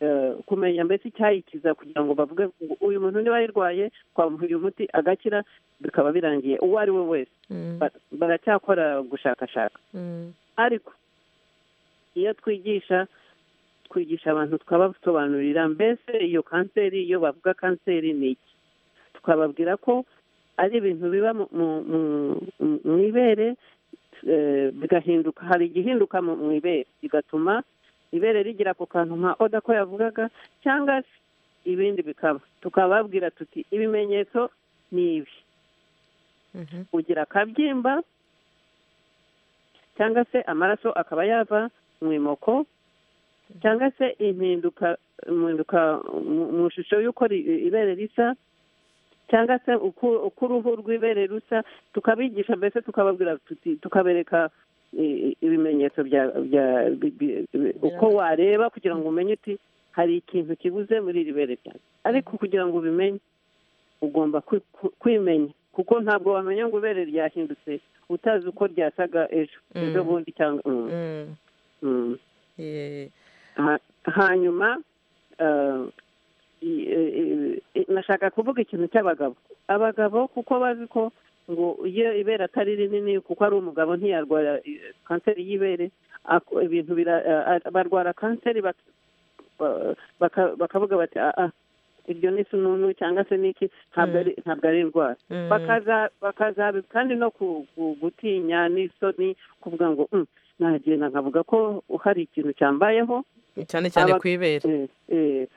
eh, kumenya mbese icyayikiza kugira ngo bavuge ngo uyu muntu niba ayirwaye twamuha uyu muti agakira bikaba birangiye uwo ari we wese mm, Ba- baracyakora gushakashaka mm, ariko iyo twigisha twigisha abantu twabasobanurira mbese iyo kanseri iyo bavuga kanseri ni iki tukababwira ko ari ibintu biba mu- mu- mu- mu- mu ibere eh, bigahinduka hari igihinduka mu mu ibere bigatuma ibere rigira ako kantu nka oda ko yavugaga cyangwa se ibindi bikaba tukababwira tuti ibimenyetso ni ibi mhm, ugira akabyimba cyangwa se amaraso akaba yava mu imoko cyangwa se impinduka impinduka mu- mu ishusho y'uko ri- ibere risa cyangwa se uko uko uruhu rw'ibere rusa tukabigisha mbese tukababwira tuti- tukabereka i- i- ibimenyetso bya bya- bi- bi- bi- uko wareba kugira ngo umenye uti hari ikintu kibuze muri iri bere ryawe ariko kugira ngo ubimenye ugomba kwi- ku- kwimenya kuko ntabwo wamenya ngo ibere ryahindutse utazi uko ryasaga ejo ejo bundi cyangwa mm, mm, mm. eh, Ha- hanyuma eh, i- i- i- nashaka kuvuga ikintu cy'abagabo abagabo kuko bazi ko ngo iyo ibere atari rinini kuko ari umugabo ntiyarwara eh, kanseri y'ibere ako- ibintu bira- eh, ah, barwara kanseri bak- ba- baka- bakavuga bati "Ah, ah, iryo ni sununu cyangwa se niki ntabwo ari- ntabwo ari indwara mm, bakaza bakazabi kandi no ku- ku- gutinya n'isoni kuvuga ngo "Mm, nagenda nkavuga ko hari ikintu cyambayeho cyane cyane aba- ku ibere Eh, eh,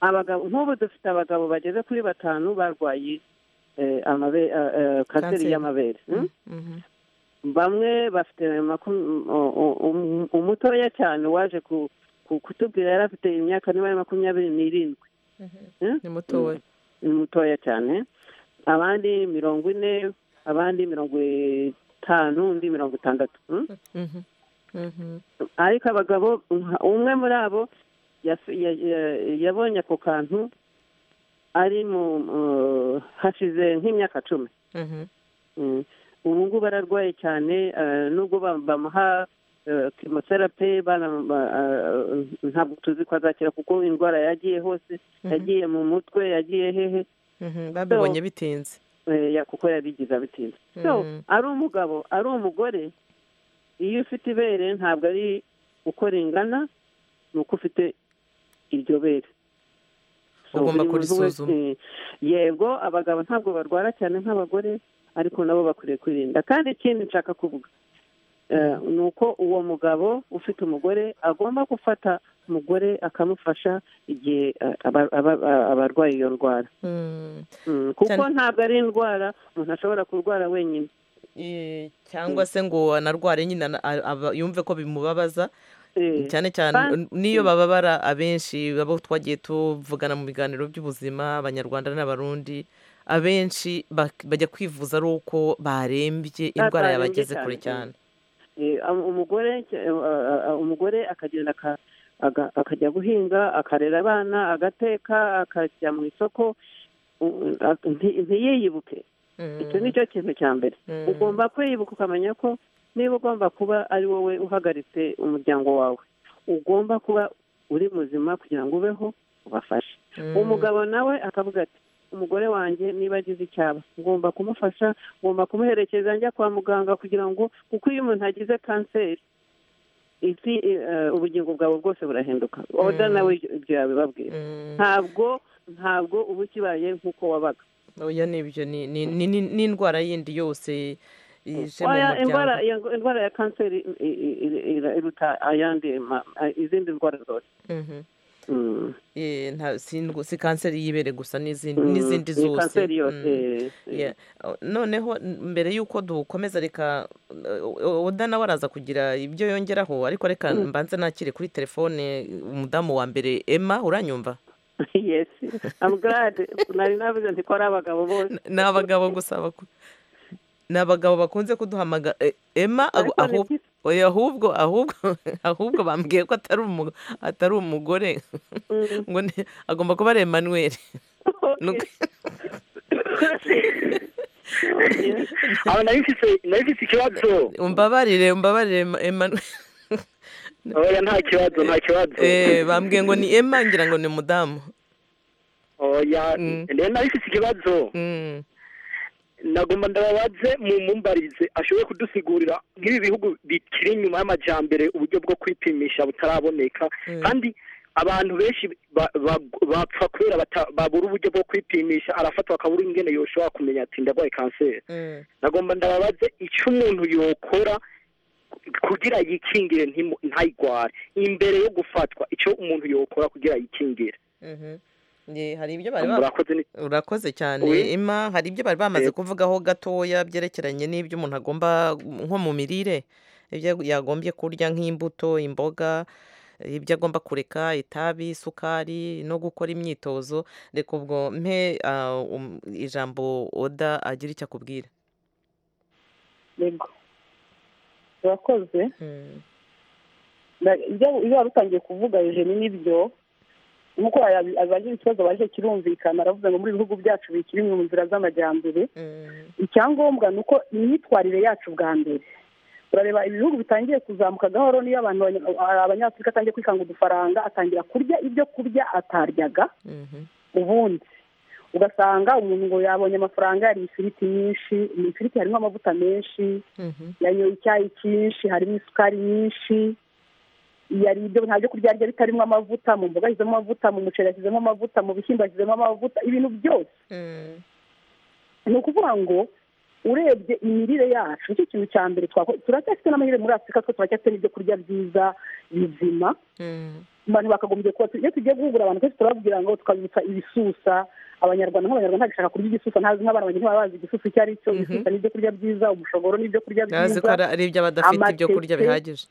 abagabo nk'ubu dufite abagabo bageze kuri batanu barwaye eh, amabe- eh, eh, kanseri Kanseri. y'amabere Mm? Mhm. bamwe bafite makum- u- u- u- umutoya cyane waje ku- ku- kutubwira yari afite imyaka niba ari makumyabiri n'irindwi ni mutoya ni mutoya cyane abandi mirongo ine abandi mirongo itanu undi mirongo itandatu Mm? Mhm, mhm, ariko abagabo nka- umwe muri abo yas- ya- ya- yabonye ako kantu ari mu mu- hashize nk'imyaka cumi mhm, Mm. ubu ngubu ararwaye cyane eh, nubwo bam- bamuha kimoterape ntabwo tuzi ko azakira kuko indwara yagiye hose yagiye mu mutwe yagiye hehe mhm, babibonye bitinze Eh, ya- kuko yabigize abitinze so Mhm. ari umugabo ari umugore iyo ufite ibere ntabwo ari uko ringana ni uko ufite iryo bere So, Ugomba buri muntu wese- kurisuzuma. eh, yego abagabo ntabwo barwara cyane nk'abagore ariko nabo bakwiye kwirinda kandi ikindi nshaka kuvuga eh, ni uko uwo mugabo ufite umugore agomba gufata umugore akamufasha igihe eh, aba- aba- abarwaye iyo ndwara Mm. Mm, kuko Cyane- ntabwo ari indwara umuntu ashobora kurwara wenyine Eh, cyangwa se ngo anarware nyine ana- a- aba- yumve ko bimubabaza Eh, cyane cyane kandi- n'iyo bababara abenshi abo twagiye tuvugana mu biganiro by'ubuzima abanyarwanda n'abarundi abenshi bak- bajya kwivuza ari uko barembye indwara yabageze kure cyane Eh, am- umugore eh, ah, ah, umugore akagenda aka- aga- akajya guhinga akarera abana agateka akajya mu isoko u- a- nti- ntiyiyibuke icyo ni cyo kintu cya mbere Mm. ugomba kwiyibuka ukamenya ko niba ugomba kuba ari wowe uhagaritse umuryango wawe ugomba kuba uri muzima kugira ngo ubeho ubafashe Mm. umugabo nawe akavuga ati umugore wanjye niba agize icyaba ngomba kumufasha ngomba kumuherekeza njya kwa muganga kugira ngo kuko iyo umuntu agize kanseri isi eh, ubugingo bwawe bwose burahinduka oda nawe ibyo- ibyo yabibabwira ntabwo ntabwo uba ukibaye nk'uko wabaga oya nibyo ni ni- ni- ni- ni indwara yindi yose ije mu Oya, indwara muryango iyo indwara ya kanseri i- i- i- i- iruta ayandi ma- a- izindi ndwara zose Mhm. Mm. Eh, nta- si indw- si kanseri y'ibere gusa n'izindi Mm, n'izindi ni zose kanseri yose Mm. eh, eh. Yeah. O- noneho n- mbere y'uko dukomeza reka o- o- oda nawe araza kugira ibyo yongeraho ariko reka mbanze nakire kuri telefone umudamu wa mbere emma uranyumva yes i'm glad nari navuze nti ko ari abagabo bose ni abagabo gusa baku- ni abagabo bakunze kuduhamaga e- emma agu- Ariko ni ahub- byiza. oya, ahubwo ahubwo ahubwo bambwiye ko atari umu- atari umugore Mm. ngo ni- agomba kuba ari emmanuel Nuko- aho nari mfite nari mfite ikibazo umbabarire umbabarire Emma- emmanuel oya nta kibazo nta kibazo Eh, bambwiye ngo ni emma ngira ngo ni umudamu oya Mm. rero nari mfite ikibazo Mm. nagomba ndababaze mu mumbarize ashobore kudusigurira nk'ibi bihugu bikiri inyuma y'amajyambere uburyo bwo kwipimisha butaraboneka kandi abantu benshi ba- ba- bapfa kubera bata- babura uburyo bwo kwipimisha arafatwa akabura ingene yoshobora kumenya ati ndarwaye kanseri Mm. nagomba ndababaze icyo umuntu yokora kugira yikingire ntimu- ntayirware imbere yo gufatwa icyo umuntu yokora kugira yikingire Mhm. Ye, hari ibyo bari ba- murakoze ni- urakoze cyane Oui. ima hari ibyo bari bamaze Eh. kuvugaho gatoya byerekeranye n'ibyo umuntu agomba nko mu mirire ibyo yagombye kurya nk'imbuto imboga ibyo agomba kureka itabi isukari no gukora imyitozo reka ubwo mpe ah, um- ijambo oda agira icyo akubwira yego urakoze Mm. Na- ibyo ibyo wari utangiye kuvuga eugene nibyo nk'uko yabi- abagira ikibazo baje kirumvikana aravuga ngo muri ibi bihugu byacu bikiri mu nzira z'amajyambere Mm. icyangombwa ni uko imyitwarire yacu bwa mbere urareba ibihugu bitangiye kuzamuka gahoro niyo abantu banya- hari abanyafurika atangiye kwikanga udufaranga atangira kurya ibyo kurya ataryaga Mhm. ubundi ugasanga umuntu ngo yabonye amafaranga yariye ifiriti nyinshi mu ifiriti harimo amavuta menshi Mhm. yanyoye icyayi cyinshi harimo isukari nyinshi yariye ibyo nta byo kurya yarya bitarimo amavuta mu mboga yashyizemo amavuta mu muceri yashyizemo amavuta mu bishyimbo yashyizemo amavuta ibintu byose Mm. ni ukuvuga ngo urebye imirire yacu nicyo kintu cya mbere twakora turacyafite n'amahirwe muri afurika two turacyafite n'ibyo kurya byiza bizima Mm. abantu bakagombye kuba iyo tugiye guhugura abantu twese turababwira ngo tukabibutsa ibisusa abanyarwanda nk'abanyarwanda ntagishaka kurya igisusa ntazi nk'abana banjye ntibaba bazi igisusa icyo ari cyo Mhm. ibisusa ni ibyo kurya byiza umushogoro ni ibyo kurya Nazi ko byiza ari ari ibyo badafite ibyo kurya amateke. bihagije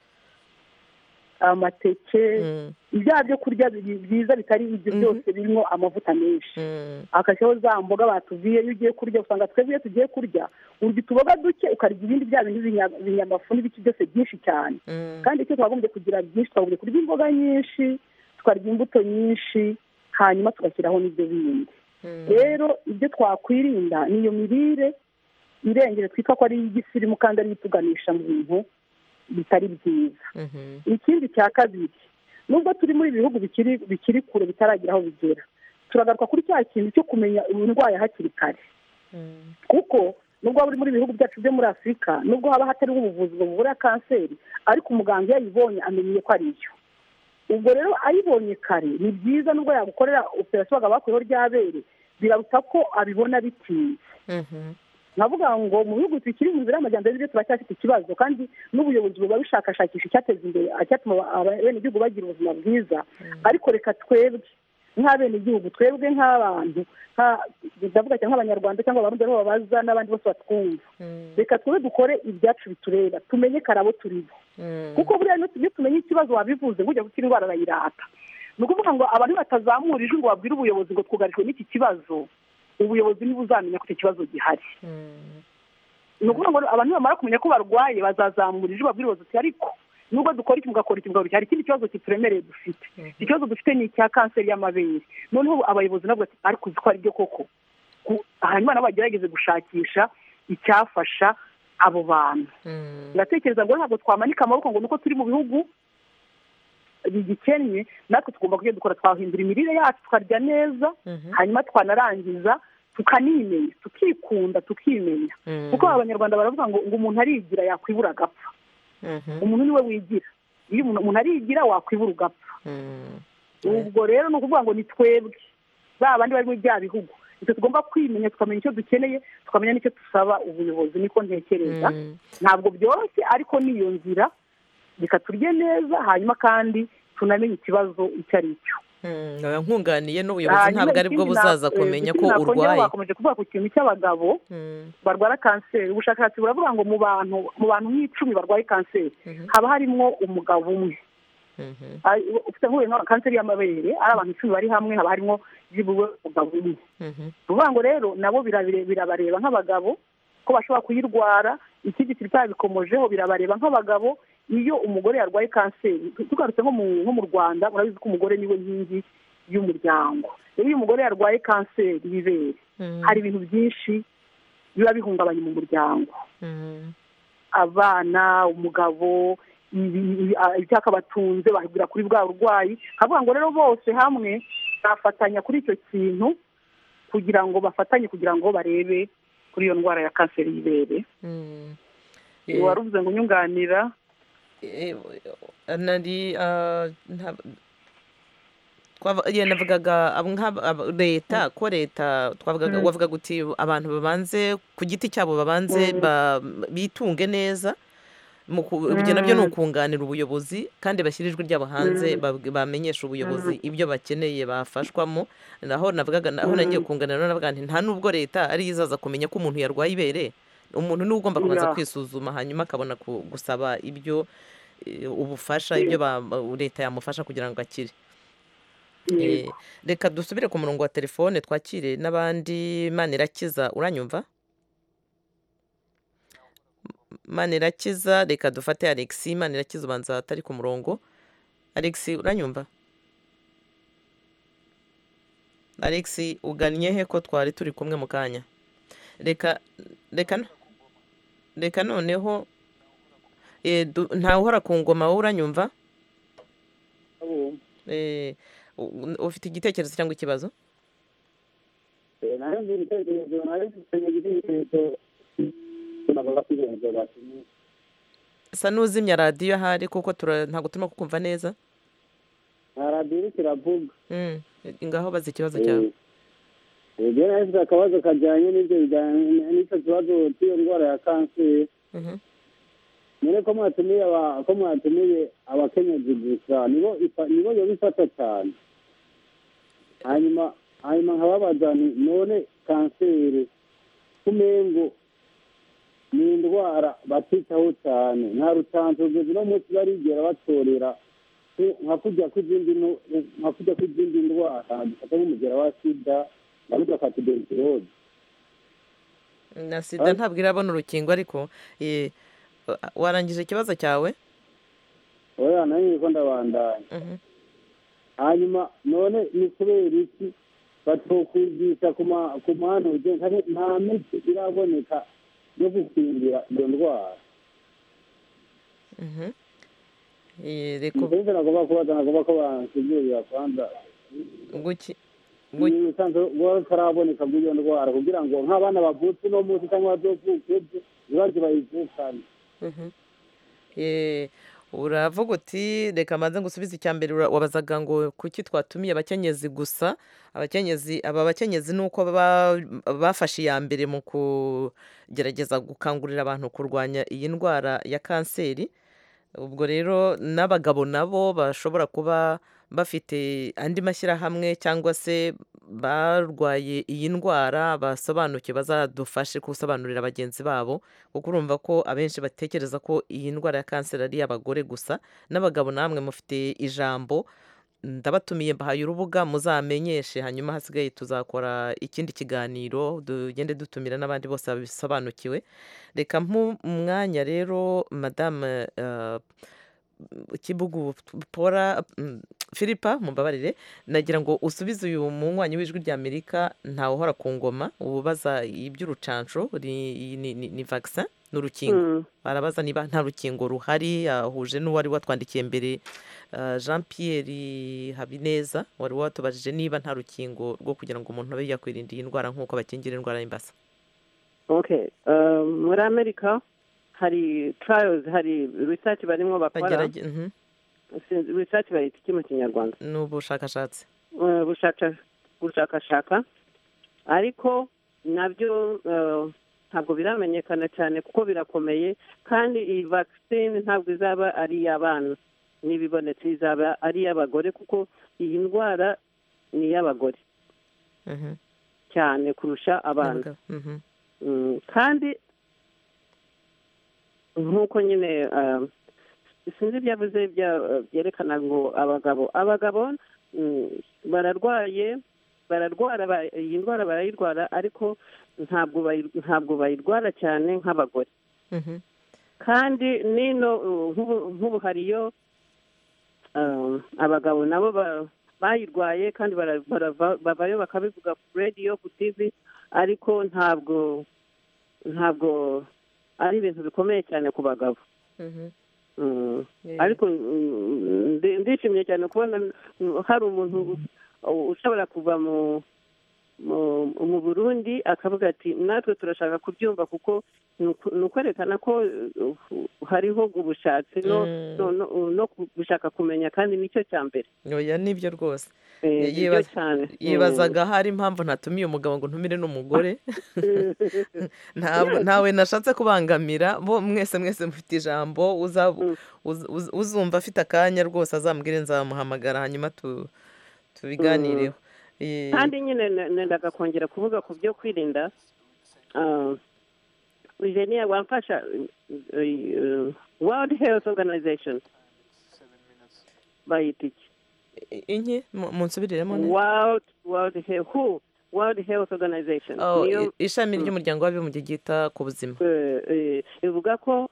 amateke Mm. ibya byo kurya bi- byiza bitari ibyo Mhm. byose birimo amavuta menshi Mm. akashyiraho za mboga batubwiye iyo ugiye kurya usanga twebwe iyo tugiye kurya urya utuboga duke ukarya ibindi bya bintu binya- binyamafu n'ibiki byose byinshi cyane Mm. kandi icyo twagombye kugira byinshi twagombye kurya imboga nyinshi tukarya imbuto nyinshi hanyuma tugashyiraho n'ibyo bindi Mm. rero ibyo twakwirinda ni iyo mirire irengere twita ko ari iy'igisimu kandi ari ituganisha mu bintu bitari byiza Mhm. ikindi cya kabiri nubwo turi muri ibi bihugu bikiri bikiri kure bitaragira aho bigera turagaruka kuri cya kintu cyo kumenya uburwayi hakiri kare Mm. kuko nubwo waba uri muri bihugu byacu byo muri afurika nubwo haba hatariho ubuvuzi buvura kanseri ariko umuganga iyo ayibonye amenye ko ari iyo ubwo rero ayibonye kare ni byiza nubwo yagukorera operasiyo bakaba bakuriho ry'abere biraruta ko abibona bitinze Mhm. navuga ngo mu bihugu bikiri mu nzira y'amajyambere byo turacyafite ikibazo kandi n'ubuyobozi buba bushakashakisha icyateza imbere icyatuma abenegihugu bagira ubuzima bwiza ariko reka twebwe nk'abenegihugu twebwe nk'abantu nka- ndavuga cyane nk'abanyarwanda cyangwa abarundi aribo babaza n'abandi bose batwumva Mm. reka twebwe dukore ibyacu bitureba tumenye kare abo turi bo Mm. kuko buriya iyo tu- iyo tumenye ikibazo wabivuze ngo ujya gukira indwara arayirata ni ukuvuga ngo abantu batazamura ijwi ngo babwire ubuyobozi ngo twugarijwe n'iki kibazo ubuyobozi ntibuzamenya ko icyo kibazo gihari ni ukuvuga ngo abantu bamara kumenya ko barwaye bazazamura ijwi babwire ubuyobozi ariko nubwo dukora iki mugakora iki mugakora hari ikindi kibazo kituremereye dufite ikibazo dufite ni icya kanseri y'amabere noneho abayobozi nabwo ariko uzi ko ari byo koko hanyuma nabo bagerageze gushakisha icyafasha abo bantu ndatekereza ngo ntabwo twamanika amaboko ngo nuko turi mu bihugu bigikennye natwe tugomba kujya dukora twahindura imirire yacu tukarya neza hanyuma twanarangiza tukanimenya tukikunda tukimenya kuko abanyarwanda baravuga ngo ngo umuntu arigira yakwibura agapfa umuntu niwe wigira iyo umuntu arigira wakwibura ugapfa ubwo rero ni ukuvuga ngo ni twebwe ba bandi bari muri bya bihugu ibyo tugomba kwimenya tukamenya icyo dukeneye tukamenya n'icyo dusaba ubuyobozi niko ntekereza ntabwo byoroshye ariko n'iyo nzira reka turye neza hanyuma kandi tunamenye ikibazo icyo ari cyo nkunganiye n'ubuyobozi ntabwo ari bwo buzaza kumenya ko urwaye bakomeje kuvuga ku kintu cy'abagabo barwara kanseri ubushakashatsi buravuga ngo mu bantu mu bantu nk'icumi barwaye kanseri haba harimo umugabo umwe ufite nk'uyu kanseri y'amabere ari abantu icumi bari hamwe haba harimo byibura umugabo umwe uvuga ngo rero nabo birabareba nk'abagabo ko bashobora kuyirwara ikindi kiri cyabikomojeho birabareba nk'abagabo iyo umugore yarwaye kanseri tugarutse nko mu rwanda murabizi ko umugore niwe nkingi y'umuryango rero iyo umugore yarwaye kanseri y'ibere hari ibintu byinshi biba bihungabanya mu muryango abana umugabo icyaka batunze bahagera kuri bwa burwayi bakavuga ngo rero bose hamwe bafatanya kuri icyo kintu kugira ngo bafatanye kugira ngo barebe kuri iyo ndwara ya kanseri y'ibere warubuze ngo unyunganira nari navugaga leta ko leta twavugaga wavugaga uti abantu babanze ku giti cyabo babanze bitunge neza ibyo nabyo ni ukunganira ubuyobozi kandi bashyira ijwi ryabo hanze bamenyesha ubuyobozi ibyo bakeneye bafashwamo naho navugaga naho nagiye kunganira navuga nti nta nubwo leta ariyo izaza kumenya ko umuntu yarwaye ibere umuntu niwe ugomba kubanza kwisuzuma hanyuma akabona gusaba ibyo ubufasha ibyo leta yamufasha kugira ngo akire reka dusubire ku murongo wa telefone twakire n'abandi manirakiza uranyumva manirakiza reka dufate alexi manirakiza ubanza atari ku murongo alexi uranyumva alexi ugannye he ko twari turi kumwe mu kanya reka reka reka noneho ntawuhora ku ngoma wowe uranyumva ufite igitekerezo cyangwa ikibazo sa n'uzimya radiyo ahari kuko ntabwo turimo kukumva neza radiyo iri kiravuga ngaho bazi ikibazo cyawe ibyo nahise akabazo kajyanye n'ibyo bijyanye n'icyo kibazo cy'iyo ndwara ya kanseri none ko mwatumiye ko mwatumiye abakenyezi gusa nibo nibo yoba ifata cyane hanyuma hanyuma nkababaza ni none kanseri kumengo ni indwara batitaho cyane nta rutanzu rugeze uno munsi barigera batorera nka kujya kw'izindi ndwara dufata nk'umugera wa sida ndavuga ka tuberikirose na sida ntabwo irabona urukingo ariko warangije ikibazo cyawe oya nanjye ko ndabandanya hanyuma none ni kubera iki batokwigisha ku muhanda ugenda nta miti iraboneka yo gukingira iyo ndwara reka ubu ngubu nagomba kubaza nagomba ko bansigurira kwanza guki utaraboneka bw'iyo ndwara kugira ngo nk'abana bavutse uno munsi cyangwa bazovuke ejo ntibajye bayivukane uravuga uti reka mbanze ngusubize icya mbere wabazaga ngo kuki twatumiye abakenyezi gusa abakenyezi aba bakenyezi ni uko bafashe iya mbere mu kugerageza gukangurira abantu kurwanya iyi ndwara ya kanseri ubwo rero n'abagabo nabo bashobora kuba bafite andi mashyirahamwe cyangwa se barwaye iyi ndwara basobanuke bazadufashe gusobanurira bagenzi babo kuko urumva ko abenshi batekereza ko iyi ndwara ya kanseri ari iy'abagore gusa n'abagabo namwe mufite ijambo ndabatumiye mbahaye urubuga muzamenyeshe hanyuma hasigaye tuzakora ikindi kiganiro tugende dutumira n'abandi bose babisobanukiwe reka mwanya rero madamu kibugu pora filipa mumbabarire nagira ngo usubize uyu munywanyi w'ijwi ry'amerika ntawe uhora ku ngoma ubaza iby'urucanco ni vagisa ni urukingo barabaza niba nta rukingo ruhari yahuje n'uwari watwandikiye mbere jean Pierre habineza wari watubajije niba nta rukingo rwo kugira ngo umuntu abe yakwirinda iyi ndwara nk'uko bakingira indwara y'imbasa muri amerika hari tarayozi hari risaci barimo bakora risaci bayita iki mu kinyarwanda ni ubushakashatsi bushakashaka ariko nabyo ntabwo biramenyekana cyane kuko birakomeye kandi iyi vagisine ntabwo izaba ari iy'abana n'ibibonetse izaba ari iy'abagore kuko iyi ndwara ni iy'abagore cyane kurusha abana kandi nk'uko nyine sinzi ibyo avuze byerekana ngo abagabo abagabo bararwaye bararwara iyi ndwara barayirwara ariko ntabwo bayirwara cyane nk'abagore kandi nino nk'ubu hariyo abagabo nabo bayirwaye kandi bavayo bakabivuga ku radiyo ku tivi ariko ntabwo ntabwo ari ibintu bikomeye cyane ku bagabo ariko ndishimye cyane kubona hari umuntu ushobora kuva mu mu burundi akavuga ati natwe turashaka kubyumva kuko ni ukwerekana ko hariho ubushatsi no gushaka kumenya kandi nicyo cya mbere nyoya nibyo rwose yibazaga hari impamvu natumiye umugabo ngo ntumire n'umugore ntawe nashatse kubangamira bo mwese mwese mufite ijambo uzumva afite akanya rwose azambwire nzamuhamagara hanyuma tubiganireho kandi nyine nendaga kongera kuvuga ku byo kwirinda jeniya wamfasha world health organization bayita iki inki munsubiriremo world world who world health organization ishami ry'umuryango w'abibumbye ryita ku buzima ivuga ko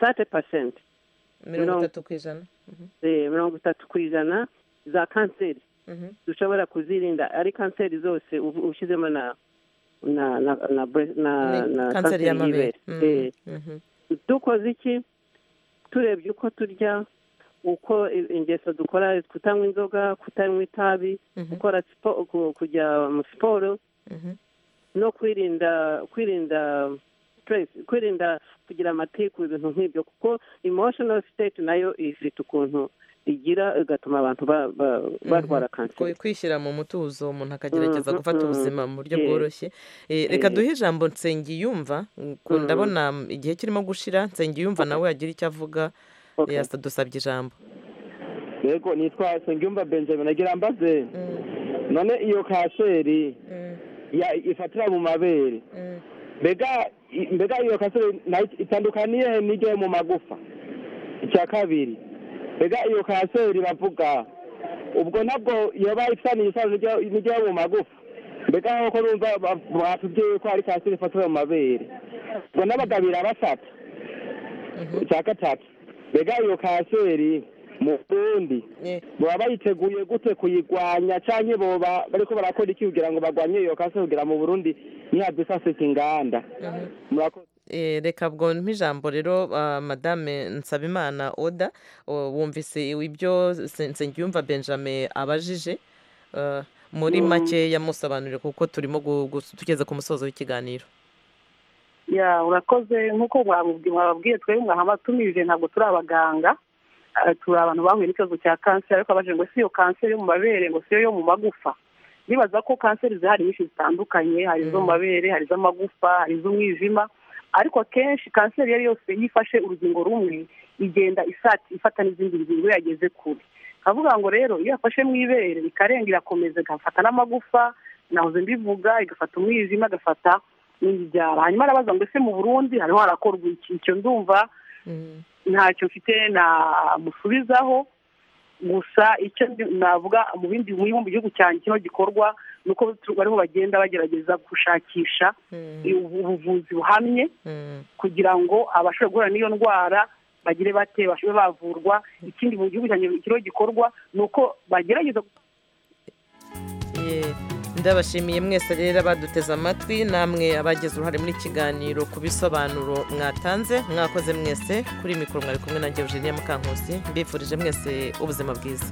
sate pasenti mirongo itatu ku ijana mirongo itatu ku ijana za kanseri dushobora kuzirinda ari kanseri zose ushyizemo na na na na kanseri y'amabere dukoze iki turebye uko turya uko ingeso dukora kutanywa inzoga kutanywa itabi gukora kujya mu siporo no kwirinda kwirinda kwirinda kugira amatiku ibintu nk'ibyo kuko emotional state nayo ifite ukuntu igira igatuma abantu barwara kanseri kwishyira mu mutuzo umuntu akagerageza gufata ubuzima mu buryo bworoshye reka duhe ijambo nsengiyumva ndabona igihe kirimo gushira nsengiyumva nawe yagira icyo avuga dusabye ijambo yego nitwa nsengiyumva benjamin agira mbaze none iyo kanseri ifatira mu mabere mbega iyo kanseri itandukaniye n'igihe mu magufa icya kabiri mbega iyo kanseri bavuga ubwo nabwo iyo bayifitaniye isano n'igihe mu magufa mbega nk'uko numva batubwiye ko hari kanseri ifatira mu mabere ubwo n'abagabira batatu icya gatatu mbega iyo kanseri mu bundi baba bayiteguye gute kuyirwanya cyangwa boba bari ko barakora iki kugira ngo barwanye iyo kanseri kugira mu burundi ntihabwe isasika inganda murakoze reka bwo ijambo rero madame nsabimana oda wumvise ibyo nsengiyumva benjamin abajije muri make yamusobanurire kuko turimo tugeze ku musozo w'ikiganiro ya urakoze nk'uko mwababwiye twebwe mwahamatumije ntabwo turi abaganga turi abantu bahuye n'ikibazo cya kanseri ariko abajije ngo si iyo kanseri yo mu mabere ngo si yo yo mu magufa nibaza ko kanseri zihari nyinshi zitandukanye hari izo mu mabere hari iz'amagufa hari iz'umwijima ariko akenshi kanseri iyo ari yose iyo ifashe urugingo rumwe igenda isati ifata n'izindi ngingo yageze kure kavuga ngo rero iyo yafashe mu ibere ikarenga irakomeza igafata n'amagufa nahoze mbivuga igafata umwijima agafata n'ibyara hanyuma arabaza ngo ese mu burundi hariho harakorwa iki icyo ndumva ntacyo mfite namusubizaho gusa icyo navuga mu bindi mu gihugu cyane kino gikorwa ni uko bariho bagenda bagerageza gushakisha ubuvuzi buhamye kugira ngo abashobora guhura n'iyo ndwara bagire bate bashobe bavurwa ikindi mu gihugu cyane kino gikorwa ni uko bagerageza ndabashimiye mwese rero baduteze amatwi namwe abagize uruhare muri kiganiro ku bisobanuro mwatanze mwakoze mwese kuri mikoro mwari kumwe na Eugenie Mukankusi mbifurije mwese ubuzima bwiza